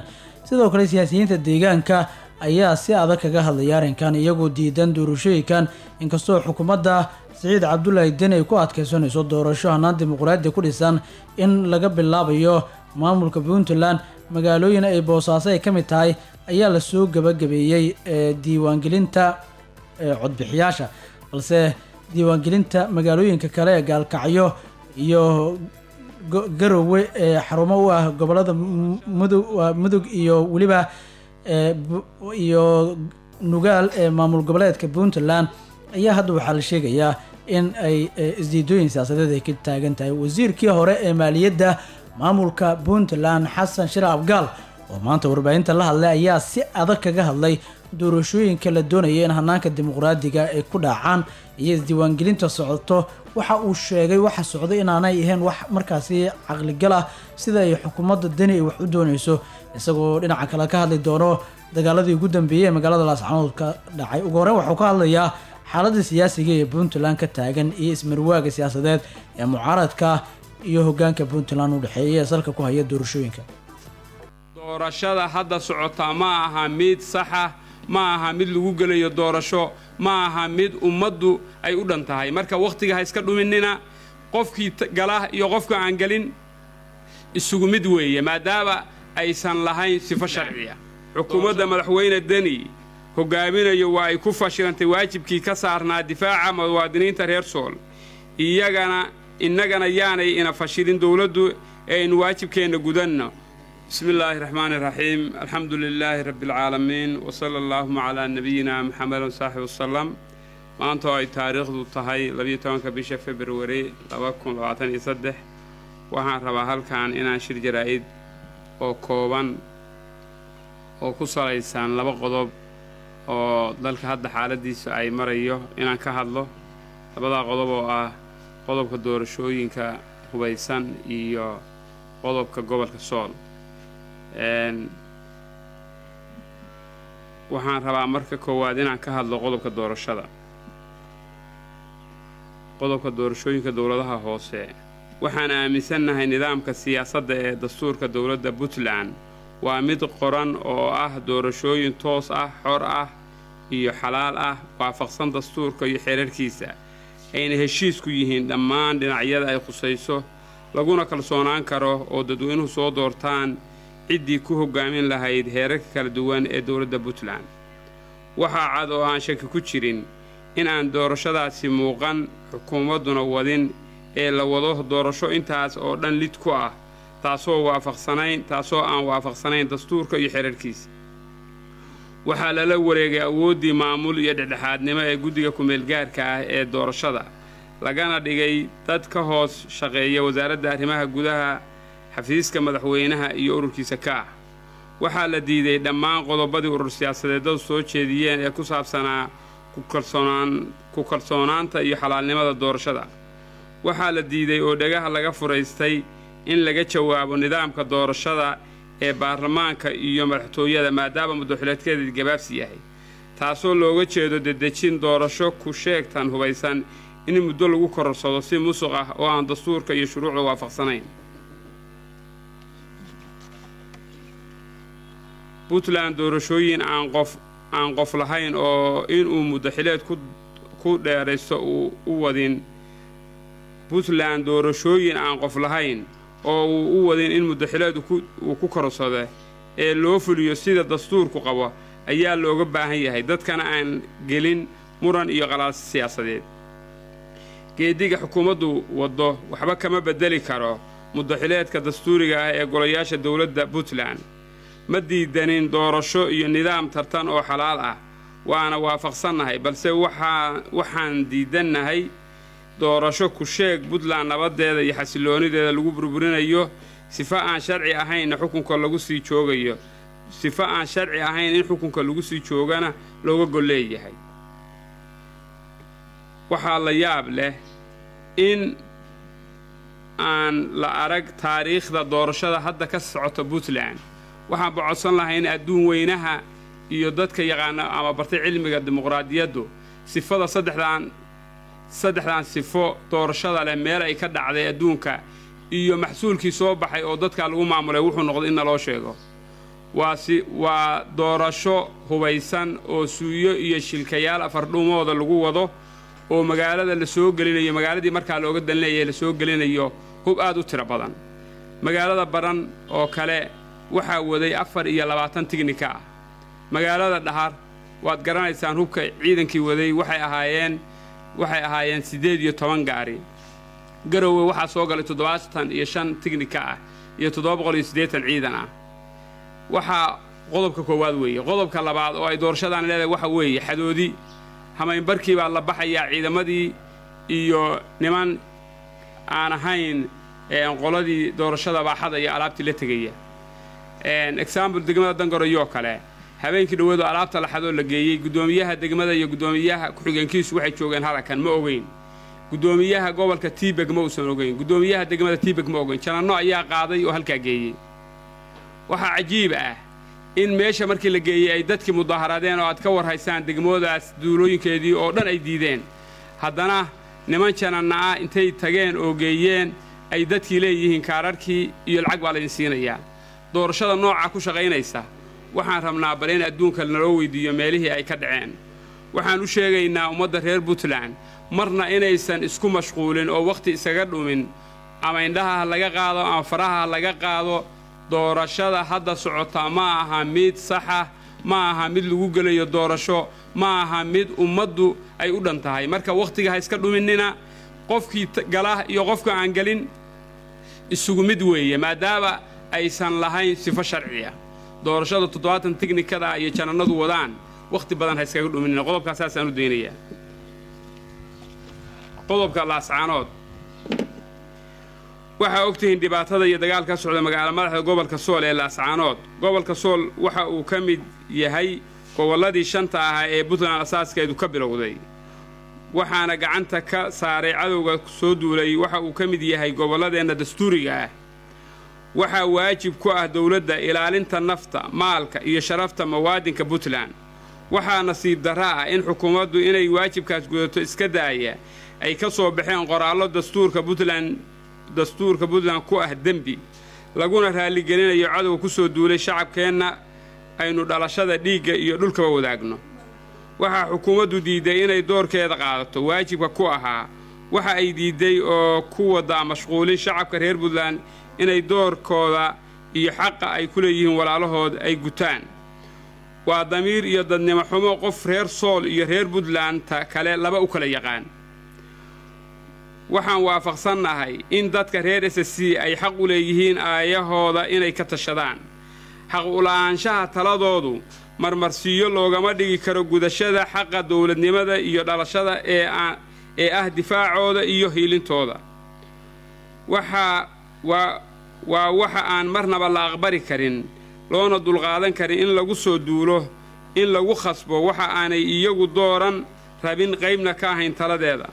sidoo kale siyaasiyiinta deegaanka ayaa si adag kaga hadlaya arrinkan iyagoo diidan doorashooyinkan inkastoo xukuumadda siciid cabdulaahi deni ay ku adkeysanayso doorasho hanaan dimuqraadi ku dhisan in laga bilaabayo maamulka puntland magaalooyin ay boosaaso ay ka mid tahay ayaa lasoo gabagabeeyey ee diiwaangelinta ee codbixiyaasha balse diiwaangelinta magaalooyinka kale ee gaalkacyo iyo go- garowe ee xarumo u ah gobolada M- mudug waa mudug iyo weliba ee bu- iyo nugaal ee maamul goboleedka puntland ayaa hadda waxaa la sheegayaa in ay ee, isdiidooyin siyaasadeed ay ka taagan tahay wasiirkii hore ee maaliyadda maamulka puntland xasan shir abgaal oo maanta warbaahinta la hadlay ayaa si adag kaga hadlay doorashooyinka la doonaya in hanaanka dimuqraadiga ay ku dhacaan iyo isdiiwaangelinta socoto waxa uu sheegay waxa socda inaanay ahayn wax markaasi caqligal ah sida ay xukuumadda deni ay wax u doonayso isagoo dhinaca kale ka hadli doono dagaaladii ugu dambeeyey ee magaalada laascanood ka dhacay ugu horreyn waxuu ka hadlayaa xaaladda siyaasiga ee puntland ka taagan iyo ismarwaaga siyaasadeed ee mucaaradka iyo hogaanka puntland u dhexeeya ee salka ku haya doorashooyinka doorashada hadda socota ma aha mid saxa ma aha mid lagu gelayo doorasho ma aha mid ummaddu ay u dhan tahay marka wakhtiga ha iska dhuminina qofkii t- gala iyo qofka aan gelin isugu mid weeye maadaama aysan lahayn sifo sharciya xukuumadda madaxweyne deni hogaaminayo waa ay ku fashilantay waajibkii ka saarnaa difaaca muwaadiniinta reer sool iyagana innagana yaanay ina fashilin dowladdu ee aynu waajibkeenna gudanno bismi illaahi raxmaani raxiim alxamdu lilaahi rabbi alcaalamiin wasala allaahuma calaa nabiyina maxamed wasaaxbi wasalam maanta oo ay taariikhdu tahay labiyo tobanka bisha februari laba kun labaatan iyo saddex waxaan rabaa halkan inaan shir jaraa'id oo kooban oo ku salaysan laba qodob oo dalka hadda xaaladiisa ay marayo inaan ka hadlo labadaa qodob oo ah qodobka doorashooyinka hubaysan iyo qodobka gobolka sool Een, waxaan rabaa marka koowaad inaan ka hadlo qodobka doorashada qodobka doorashooyinka dowladaha hoose waxaan aaminsannahay nidaamka siyaasadda ee dastuurka dowladda puntland waa mid qoran oo ah doorashooyin toos ah xor ah iyo xalaal ah waafaqsan dastuurka iyo xeerarkiisa ayna heshiisku yihiin dhammaan dhinacyada ay khusayso laguna kalsoonaan karo oo dadweynuhu soo doortaan ciddii ku hoggaamin lahayd heerarka kala duwan ee dowladda puntland waxaa cad oo aan shaki ku jirin in aan doorashadaasi muuqan xukuumadduna wadin ee la wado doorasho intaas oo dhan lid ku ah taasoo waafaqsanayn taasoo aan waafaqsanayn dastuurka iyo xeerarkiisa waxaa lala wareegay awooddii maamul iyo dhexdhexaadnimo ee guddiga ku-meelgaarka ah ee doorashada lagana dhigay dad ka hoos shaqeeya wasaaradda arrimaha gudaha xafiiska madaxweynaha iyo ururkiisa ka ah waxaa la diiday dhammaan qodobadii urur siyaasadeedadu soo jeediyeen ee ku saabsanaa ku kalsoonaan- ku kalsoonaanta iyo xalaalnimada doorashada waxaa la diiday oo dhagaha laga furaystay in laga jawaabo nidaamka doorashada ee baarlamaanka iyo madaxtooyada maadaama muddaxileedkeedii gabaabsi yahay taasoo looga jeedo dedejin doorasho ku sheegtan hubaysan in muddo lagu kororsado si musuq ah oo aan dastuurka iyo shuruucda waafaqsanayn puntland doorashooyin aan qof aan qof lahayn oo inuu muddaxileed ku ku dheeraysto uu u wadin puntland doorashooyin aan qof lahayn oo uu u wadin in muddaxileedu ku- uu ku korsado ee loo fuliyo sida dastuurku qabo ayaa looga baahan yahay dadkana aan gelin muran iyo qalaas siyaasadeed geediga xukuumaddu waddo waxba kama beddeli karo muddaxileedka dastuuriga ah ee golayaasha dowladda puntland ma diidanin doorasho iyo nidaam tartan oo xalaal ah waana waafaqsannahay balse waxaa waxaan diidannahay doorasho ku sheeg puntland nabadeeda iyo xasiloonideeda lagu burburinayo sifo aan sharci ahaynna xukunka lagu sii joogayo sifo aan sharci ahayn in xukunka lagu sii joogana looga golleeyahay waxaa la yaab leh in aan la arag taariikhda doorashada hadda ka socota puntland waxaan bocodsan lahay in adduun weynaha iyo dadka yaqaana ama bartay cilmiga dimuqraadiyaddu sifada saddexdan saddexdan sifo doorashada leh meel ay ka dhacday adduunka iyo maxsuulkii soo baxay oo dadka lagu maamulay wuxuu noqday in naloo sheego waa si waa doorasho hubaysan oo suuyo iyo shilkayaal afardhumooda lagu wado oo magaalada la soo gelinayo magaaladii markaa looga danleeyahay la soo gelinayo hub aad u tiro badan magaalada baran oo kale waxaa waday afar iyo labaatan tignika ah magaalada dhahar waad garanaysaan hubka ciidankii waday waxay ahaayeen waxay ahaayeen siddeed iyo toban gaari garowe waxaa soo galay toddobaatan iyo shan tignika ah iyo toddoba boqol iyo siddeetan ciidan ah waxaa qodobka koowaad weeye qodobka labaad oo ay doorashadan leedahay waxa weeye xadoodi hamaynbarkii baa la baxayaa ciidamadii iyo niman aan ahayn qoladii doorashada baaxada iyo alaabtii la tegaya example degmada dangaroyoo kale habeenkii dhoweedu alaabta laxadoo la geeyey guddoomiyaha degmada iyo guddoomiyaha ku-xigeenkiisu waxay joogeen halakan ma ogeyn guddoomiyaha gobolka tiibeg ma uusan ogeyn guddoomiyaha degmada tiibeg ma ogeyn jananno ayaa qaaday oo halkaa geeyey waxaa cajiib ah in meesha markii la geeyey ay dadkii mudaharaadeen oo aad ka war haysaan degmoodaas duulooyinkeedii oo dhan ay diideen haddana niman jananna ah intay tageen oo geeyeen ay dadkii leeyihiin kaararhkii iyo lacag baa laydin siinayaa doorashada noocaa ku shaqaynaysa waxaan rabnaa bal in adduunka naloo weydiiyo meelihii ay ka dhaceen waxaan u sheegaynaa ummadda reer puntland marna inaysan isku mashquulin oo wakhti isaga dhumin ama indhaha ha laga qaado ama faraha ha laga qaado doorashada hadda socota ma aha mid saxa ma aha mid lagu gelayo doorasho ma aha mid ummaddu ay u dhan tahay marka wakhtiga ha iska dhuminina qofkii gala iyo qofka aan gelin isugu mid weeye maadaama aysan lahayn sifo sharciya doorashada toddobaatan tiknikada iyo janannadu wadaan wakhti badan ha iskaga dhuminina qodobkaas saasaan u daynayaa qodobka laascaanood waxaa ogtihiin dhibaatada iyo dagaal ka socda magaalo madaxda gobolka sool ee laascaanood gobolka sool waxa uu ka mid yahay gobolladii shanta ahaa ee puntland asaaskeedu ka bilowday waxaana gacanta ka saaray cadowga soo duulay waxa uu ka mid yahay gobolladeenna dastuuriga ah waxaa waajib ku ah dowladda ilaalinta nafta maalka iyo sharafta muwaadinka puntland waxaa nasiib darra ah in xukuumaddu inay waajibkaas gudato iska daaya ay ka soo baxeen qoraallo dastuurka puntland dastuurka puntland ku ah dembi laguna raalligelinayo cadowga ku soo duulay shacabkeenna aynu dhalashada dhiigga iyo dhulkaba wadaagno waxaa xukuumaddu diidday inay doorkeeda qaadato waajibka ku ahaa waxa ay diidday oo ku waddaa mashquulin shacabka reer puntland inay doorkooda iyo xaqa ay ku leeyihiin walaalahood ay gutaan waa damiir iyo dadnimo xumo qof reer sool iyo reer puntlandta kale laba u kala yaqaan waxaan waafaqsannahay in dadka reer s c ay xaq u leeyihiin aayahooda inay ka tashadaan xaq ula'aanshaha taladoodu marmarsiiyo loogama dhigi karo gudashada xaqa dowladnimada iyo dhalashada ee ah difaacooda iyo hiilintooda waxaa waa waa waxa aan marnaba la aqbali karin loona dulqaadan karin in lagu soo duulo in lagu khasbo waxa aanay iyagu dooran rabin qaybna ka ahayn taladeeda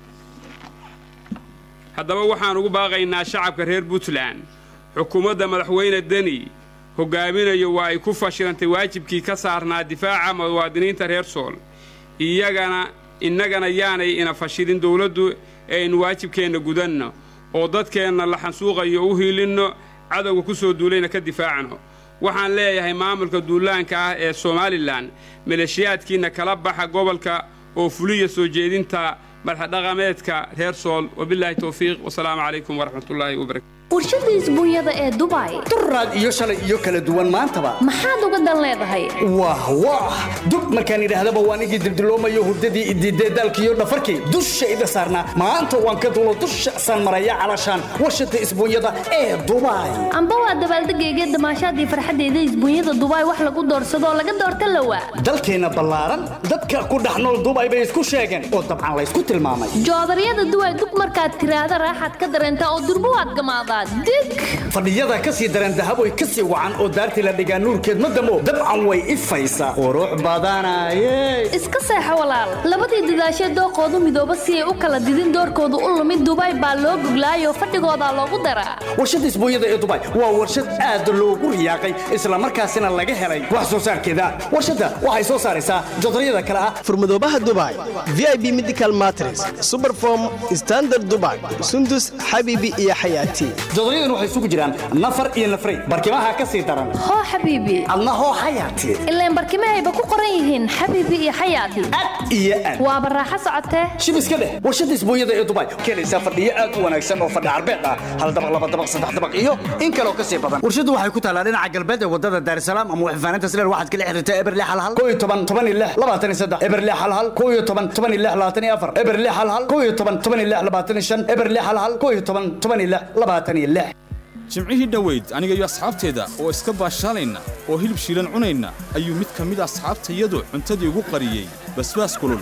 haddaba waxaan ugu baaqaynaa shacabka reer puntland xukuumadda madaxweyne deni hogaaminayo waa ay ku fashilantay waajibkii ka saarnaa difaaca muwaadiniinta reer sool iyagana innagana yaanay ina fashilin dowladdu ee aynu waajibkeenna gudanno oo dadkeenna la xansuuqayo u hiilinno cadowga ku soo duulayna ka difaacno waxaan leeyahay maamulka duulaanka ah ee somalilan maleeshiyaadkiinna kala baxa gobolka oo fuliya soo jeedinta madaxdhaqameedka reer sool wabilaahi towfiiq wasalaamu calaykum waraxmatullaahi wabarakatu warshada isbuunyada ee dubai duraad iyo shalay iyo kala duwan maantaba maxaad uga dan leedahay wah wah dub markaan idhaahdaba waan igii dildiloomayo hurdadii idiidee daalkiiyo dhafarkii dushayda saarnaa maanta waan ka dulo dusha saan maraya calashaan warshada isbuunyada ee dubai amba waa dabaaldegayga damaashaadii farxaddeeda isbuunyada dubai wax lagu doorsado oo laga doorta lawa dalkeenna ballaaran dadka ku dhex nool dubai bay isku sheegeen oo dabcan laysku tilmaamay joodaryada duway dug markaad tiraahda raaxaad ka dareentaa oo durbo waad gamaadaa dig fadhiyada ka sii dareen dahaboy ka sii wacan oo daartii la dhigaa nuurkeed ma damo dabcan way ifaysaa qurux badanaye iska seexo walaal labadii dadaashee dooqoodu midooba si ay u kala didin doorkoodu u lumid dubai baa loo goglaayoo fadhigoodaa loogu daraa warshada isbuunyada ee dubai waa warshad aad loogu riyaaqay islamarkaasina laga helay wax soo saarkeeda warshadda waxay soo saaraysaa jodaryada kale ah furmadoobaha dubai vip medical matres superform standard dubai sundus xabibi iyo xayaati jodoryadan waxay isugu jiraan nafar iyo nafray barkimaha ka sii daran hoo xabiibi adna hoo xayaati ilaan barkimahayba ku qoran yihiin xabiibi iyo xayaati iyo aad waa baraaxo socotee shib iska dheh warshadda isbuunyada ee dubai keenaysaa fadhiyo aad u wanaagsan oo fadhi carbeed ah hal dabaq laba dabaq saddex dabaq iyo in kaloo ka sii badan warshaddu waxay ku taalaa dhinaca galbeed ee wadada daarsalaam ama waxfaaninta sileer waxaad kala xiriirtaa eberle halhal koo iyo toban toban iyo lix labaatan iyo saddex eberle halhal koo iyo toban toban iyo lix labaatan iyo afar eberle halhal koo iyo toban toban iyo lix labaatan iyo shan eberle halhal koo iyo toban toban iyo lix labaatan iyo lix jimcihii dhoweyd aniga iyo asxaabteeda oo iska baashaalayna oo hilib shiilan cunayna ayuu mid ka mid asxaabtayadu cuntadii ugu qariyey basbaas kulul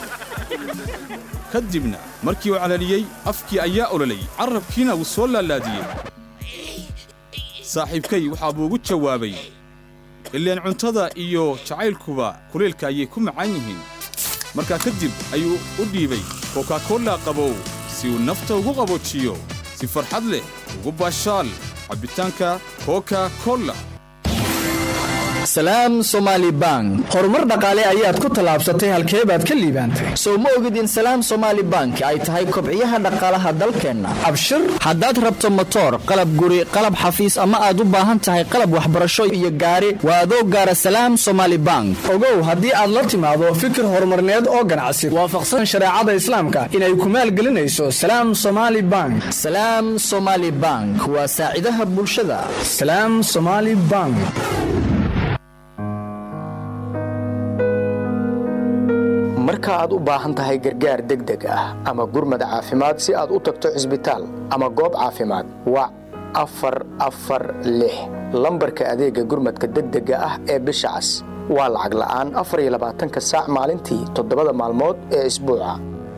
ka dibna markii uu calaliyey afkii ayaa ololay carrabkiina wuu soo laalaadiyey saaxiibkay waxaa buu ugu jawaabay ileen cuntada iyo jacaylkuba kulaylka ayay ku macaan yihiin markaa kadib ayuu u dhiibay kokakolla qabow si uu nafta ugu qaboojiyo si farxad leh ugu baashaal cabbitaanka koka kolla salaam somaali bank horumar dhaqaale ayaad ku tallaabsatay halkee baad ka liibaantay sow ma ogid in salaam somaali bank ay tahay kobciyaha dhaqaalaha dalkeenna abshir haddaad rabto motoor qalab guri qalab xafiis ama aad u baahan tahay qalab waxbarasho iyo gaari waa adoo gaara salaam somaali bank ogow haddii aad la timaado fikir horumarneed oo ganacsi waafaqsan shareecada islaamka inay ku maalgelinayso salaam somaali bank salaam somaali bank waa saacidaha bulshada salaam somaali bank marka aad u baahan tahay gargaar degdeg ah ama gurmad caafimaad si aad u tagto cisbitaal ama goob caafimaad wac afar afar lix lambarka adeega gurmadka degdega ah ee bisha cas waa lacag la'aan afar iyo labaatanka saac maalintii toddobada maalmood ee isbuuca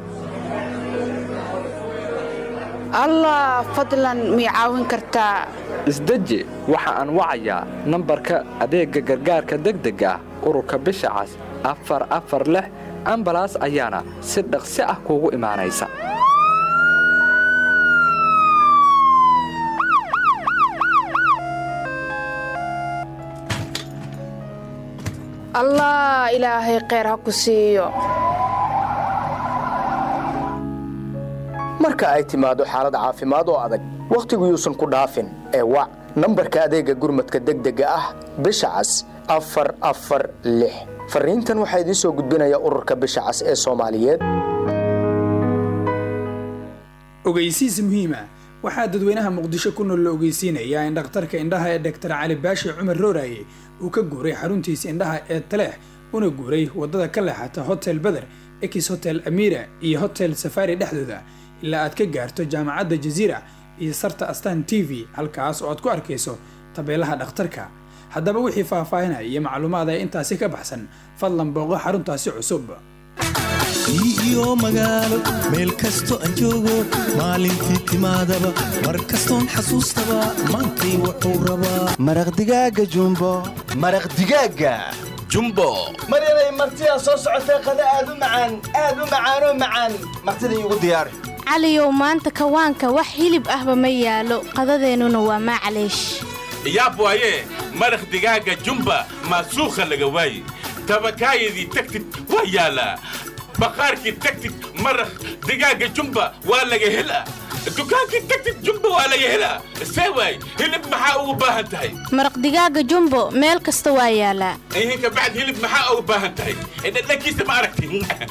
allah fadlan mii caawin kartaa isdeji waxa aan wacayaa nambarka adeegga gargaarka degdega ah ururka bisha cas afar afar lix ambalaas ayaana si dhaqsi ah kuugu imaanaysa allah ilaahay kheyr ha ku siiyo marka ay timaado xaalad caafimaad oo adag wakhtigu yuusan ku dhaafin ee wac nambarka adeegga gurmadka degdega ah bisha cas afar afar lix fariintan waxaa idiin soo gudbinaya ururka bisha cas ee soomaaliyeed ogeysiis muhiima waxaa dadweynaha muqdisho ku nool la ogeysiinayaa in dhakhtarka indhaha ee doktor cali baashi cumar rooraye uu ka guuray xaruntiisa indhaha ee taleex una guuray waddada ka leexata hotel beder ex hotel amira iyo hotel safari dhexdooda ilaa aad ka gaarto jaamacadda jaziira iyo sarta astan t v halkaas oo aad ku arkayso tabeelaha dhakhtarka haddaba wixii faahfaahinaya iyo macluumaada intaasi ka baxsan fadlan booqo xaruntaasi cusub iyo magaalo meel kasto aan joogo maalintii timaadaba mar kastoon xasuustaba maantay wuxuu rabaa maraq digaaga jumbo maraq digaaga jumbo maryanay martidaa soo socotee qada aad u macaan aad u macaanoo macaan martida iigu diyaari caliyow maanta kawaanka wax hilib ahba ma yaalo qadadeennuna waa maclaysh yaab waaye maraq digaaga jumba maasuukha laga waaye tabakaayadii tagtid waa yaalaa baqaarkii tagtid maraq digaaga jumba waa laga helaa dukaankii tagtid jumba waa laga helaa see waay hilib maxaa ugu baahan tahay maraq digaaga jumbo meel kasta waa yaalaa ihinka bacd hilib maxaa ugu baahan tahay dhadhankiisa ma aragti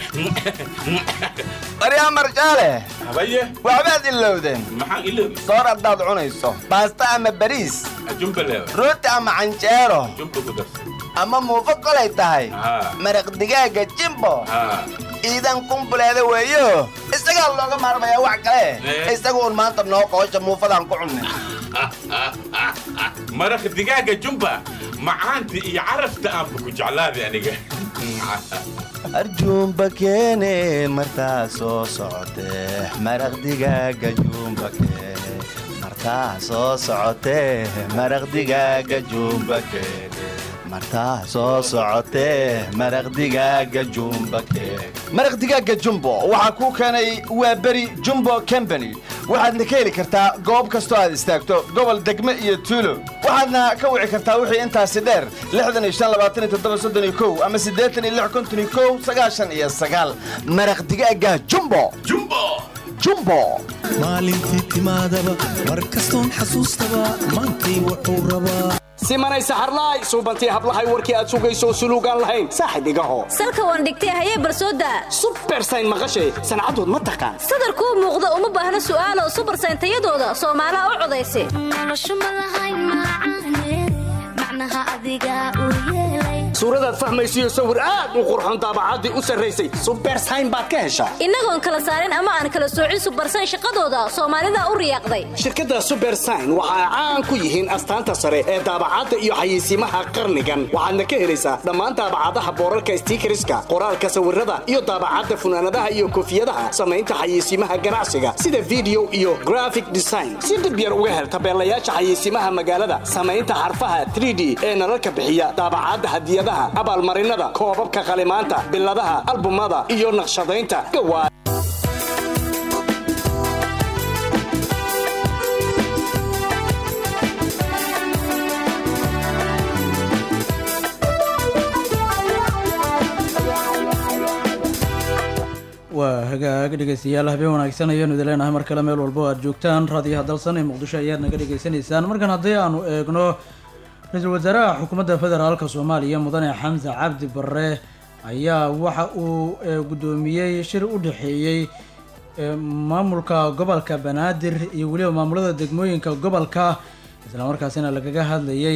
baryaa marjaale habaye waxbaad ilowdeen maxaan iloobi soor haddaad cunayso baasta ama bariis jumba leewa rooti ama canjeero jumba ku darsan ama muufo kolay tahay maraq digaaga jimbo iidan kumbuleeda weeyo isagaa looga maarmayaa wax kale isaga uun maanta noo qoosha muufadaan ku cunnay maraq digaaga jumba macaanta iyo carafta aanba ku jeclaaday aniga arjuumba keene martaa soo socotee maraq digaaga juumba keene martaa soo socotee maraq digaaga juumba keene martaa soo socotee maraq digaaga jumba keene maraq digaaga jumbo waxaa kuu keenay waa beri jumbo combany waxaadna ka heli kartaa goob kastoo aad istaagto gobol degme iyo tuulo waxaadna ka wici kartaa wixii intaasi dheer ama maraq digaaga jumbo jumbo jumbo maalintii timaadaba mar kastoon xasuustaba maantay wuxuu rabaa simanay saxarlaay suubantii hablahay warkii aad sugayso suluugaan lahayn saaxib igaho salka waan dhigtay hayee barsooda subersayn maqashay sancadood ma taqaan sadarkuu muuqda uma baahna su'aalo subersayn tayadooda soomaalaha u codaysa suuradaad fahmaysiyo sawir aad u qurxon daabacaddii u sarraysay subersayn baad ka heshaa innagoon kala saarin ama aan kala soocin subersayn shaqadooda soomaalida u riyaaqday shirkadda subersayn waxa ay caan ku yihiin astaanta sare ee daabacadda iyo xayeysiimaha qarnigan waxaadna ka helaysaa dhammaan daabacadaha boorarka stiikariska qoraalka sawirada iyo daabacadda funaanadaha iyo koofiyadaha samaynta xayeysiimaha ganacsiga sida video iyo graphic design si dhib yar uga hel tabeelayaasha xayeysiimaha magaalada samaynta xarfaha 3d ee nalalka bixiya daabacadda hadiyadaha abaalmarinada koobabka qalimaanta biladaha albumada iyo naqshadaynta gawaa waa hagaag dhegeystayaal habeen wanaagsan ayaanu idin leenahay mar kale meel walbo aad joogtaan raadiyaha dalsan ee muqdisho ayaad naga dhegeysanaysaan markan haddii aanu eegno ra-iisul wasaaraha xukuumadda federaalka soomaaliya mudane xamse cabdi barre ayaa waxa uu guddoomiyey shir u dhexeeyey maamulka gobolka banaadir iyo weliba maamulada degmooyinka gobolka islamarkaasina lagaga hadlayay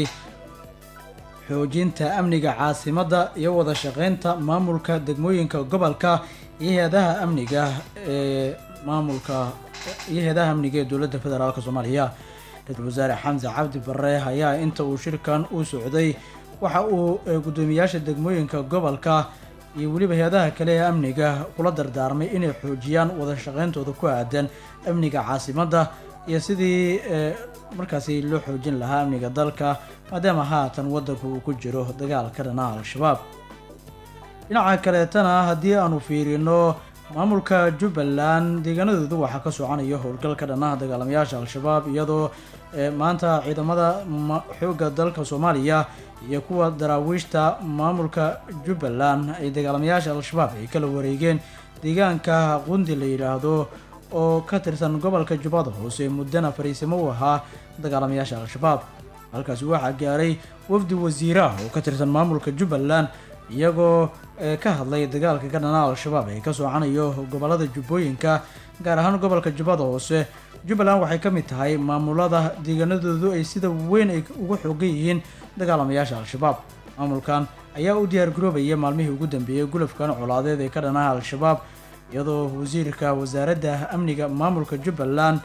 xoojinta amniga caasimadda iyo wada shaqeynta maamulka degmooyinka gobolka iyo hay-adaha amniga ee maamulka iyo hay-adaha amniga ee dowladda federaalk soomaaliya ra-iisul wasaare xamse cabdi barre ayaa inta uu shirkan u socday waxa uu guddoomiyaasha degmooyinka gobolka iyo weliba hay-adaha kale ee amniga kula dardaarmay inay xoojiyaan wada shaqeyntooda ku aadan amniga caasimadda iyo sidii markaasi loo xoojin lahaa amniga dalka maadaama haatan waddanku uu ku jiro dagaal ka dhanaha al-shabaab dhinaca kaleetana haddii aanu fiirino maamulka jubbaland deegaanadoodu waxaa ka soconaya howlgal ka dhanaha dagaalamayaasha al-shabaab iyadoo maanta ciidamada xoogga dalka soomaaliya iyo kuwa daraawiishta maamulka jubbaland ay dagaalamayaasha al-shabaab ay kala wareegeen deegaanka qundi la yidhaahdo oo ka tirsan gobolka jubbada hoose muddana fariisimo u ahaa dagaalamayaasha al-shabaab halkaasi waxaa gaaray wafdi wasiiraha oo ka tirsan maamulka jubbaland iyagoo ka hadlay dagaalka ka dhanaa al-shabaab ee ka socanayo gobolada jubbooyinka gaar ahaan gobolka jubbada hoose jubbaland waxay ka mid tahay maamulada deegaanadoodu ay sida weyn ay ugu xoogan yihiin dagaalamayaasha al-shabaab maamulkan ayaa u diyaar garoobaya maalmihii ugu dambeeyey gulafkan colaadeed ee ka dhanaha al-shabaab iyadoo wasiirka wasaaradda amniga maamulka jubbaland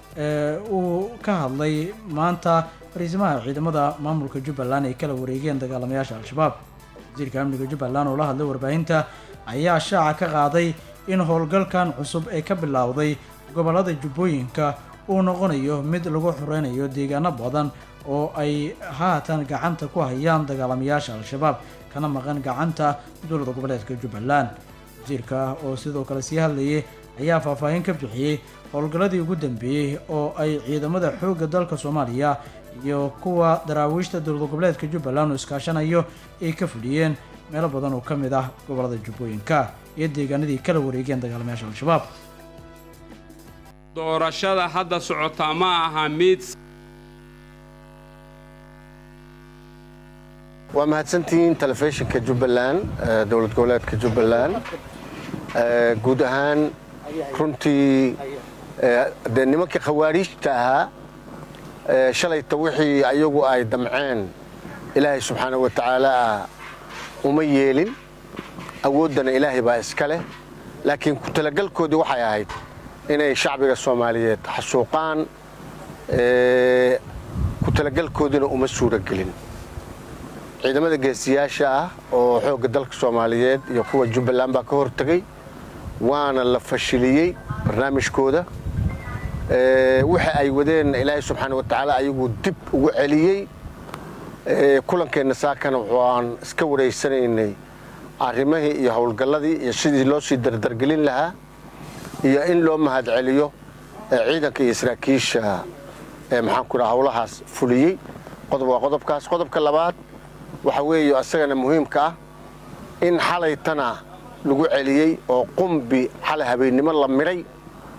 uu ka hadlay maanta fariisimaha ciidamada maamulka jubbaland ay kala wareegeen dagaalamayaasha al-shabaab wasiirka amniga jubbaland oo la hadlay warbaahinta ayaa shaaca ka qaaday in howlgalkan cusub ee ka bilowday gobolada jubbooyinka uu noqonayo mid lagu xoreynayo deegaano badan oo ay haatan gacanta ku hayaan dagaalamayaasha al-shabaab kana maqan gacanta dowlada goboleedka jubbaland wasiirka oo sidoo kale sii hadlayay ayaa faahfaahin ka bixiyey howlgalladii ugu dambeeyey oo ay ciidamada xoogga dalka soomaaliya iyo kuwa daraawiishta dowlada goboleedka jubbaland oo iskaashanayo ay ka fuliyeen meelo badan oo ka mid ah gobolada jubbooyinka iyo deegaanadii kala wareegeen dagaalamayaasha al-shabaab doorashada hadda socotaa ma aha mid waa mahadsantihiin telefishinka jubbaland dowlad goboleedka jubbaland guud ahaan runtii dee nimankii khawaariijta ahaa shalayta wixii ayagu ay damceen ilaahay subxaana wa tacaala uma yeelin awooddana ilaahay baa iska leh laakiin ku talagalkoodii waxay ahayd inay shacbiga soomaaliyeed xasuuqaan ku talagalkoodiina uma suuragelin ciidamada geesiyaasha ah oo xoogga dalka soomaaliyeed iyo kuwa jubbaland baa ka hortegey waana la fashiliyey barnaamijkooda waxa ay wadeen ilaahay subxaana wa tacaala ayaguu dib ugu celiyey kulankeenna saakana wuxuu aan iska wareysanaynay arrimihii iyo howlgalladii iyo sidii loo sii dardargelin lahaa iyo in loo mahadceliyo ciidanka iyo saraakiisha maxaan ku dhaha howlahaas fuliyey qodob waa qodobkaas qodobka labaad waxa weeye isagana muhiimka ah in xalaytana lagu celiyey oo qumbi xalay habeennimo la midhay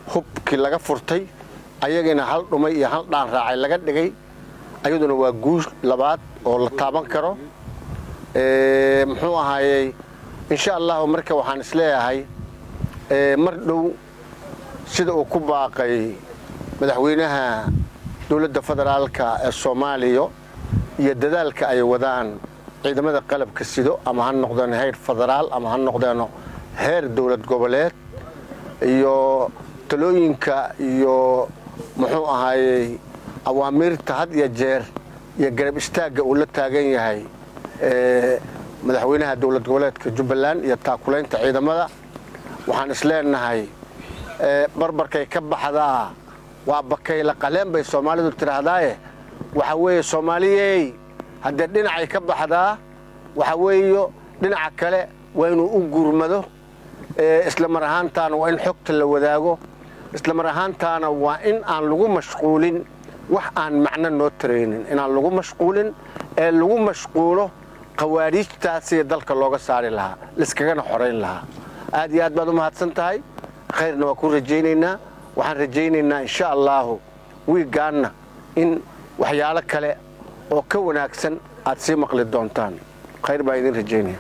hubkii laga furtay ayagina hal dhumay iyo hal dhaan raacay laga dhigay ayaduna waa guush labaad oo la taaban karo muxuu ahaayey insha allahu marka waxaan isleeyahay mar dhow sida uu ku baaqay madaxweynaha dowladda federaalka ee soomaaliya iyo dadaalka ay wadaan ciidamada qalabka sido ama ha noqdeen heer federaal ama ha noqdeeno heer dowlad goboleed iyo talooyinka iyo muxuu ahaayey awaamiirta had iyo jeer iyo garab istaagga uu la taagan yahay madaxweynaha dowlad goboleedka jubbaland iyo taakulaynta ciidamada waxaan isleenahay barbarkay ka baxdaa waa bakayla qaleen bay soomaalidu tidhaahdaaye waxa weeye soomaaliyey haddee dhinacay ka baxdaa waxa weeyo dhinaca kale waa inuu u gurmado isla mar ahaantaana waa in xogta la wadaago isla mar ahaantaana waa in aan lagu mashquulin wax aan macno noo taraynin inaan lagu mashquulin ee lagu mashquulo khawaariijtaasiyo dalka looga saari lahaa laiskagana xorayn lahaa aad iyo aad baad u mahadsan tahay khayrna waa ku rajaynaynaa waxaan rajaynaynaa insha allaahu wiiggaanna in waxyaalo kale oo ka wanaagsan aad sii maqli doontaan khayr baa idin rajaynaya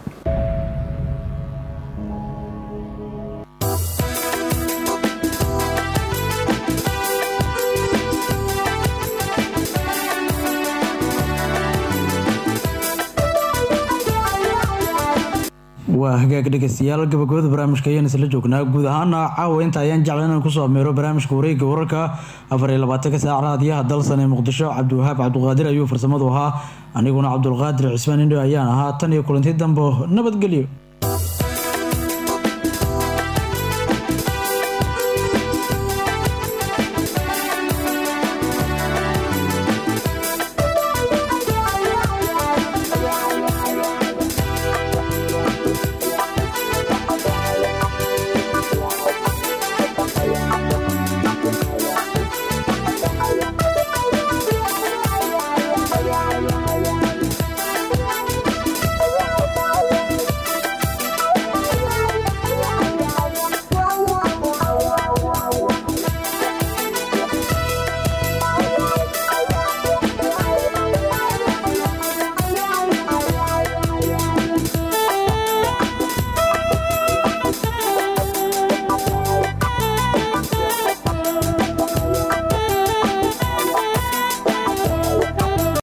waa hagaag dhegeystayaal gabagabada barnaamijka ayaan isla joognaa guud ahaana caawa inta ayaan jecla inaan kusoo ameero barnaamijka wareegga wararka afar iyo labaatanka saac raadiyaha dalsan ee muqdisho cabdiwahaab cabdiqaadir ayuu farsamadu ahaa aniguna cabdulqaadir cismaan indho ayaan ahaa tan iyo kulanti dambo nabadgelyo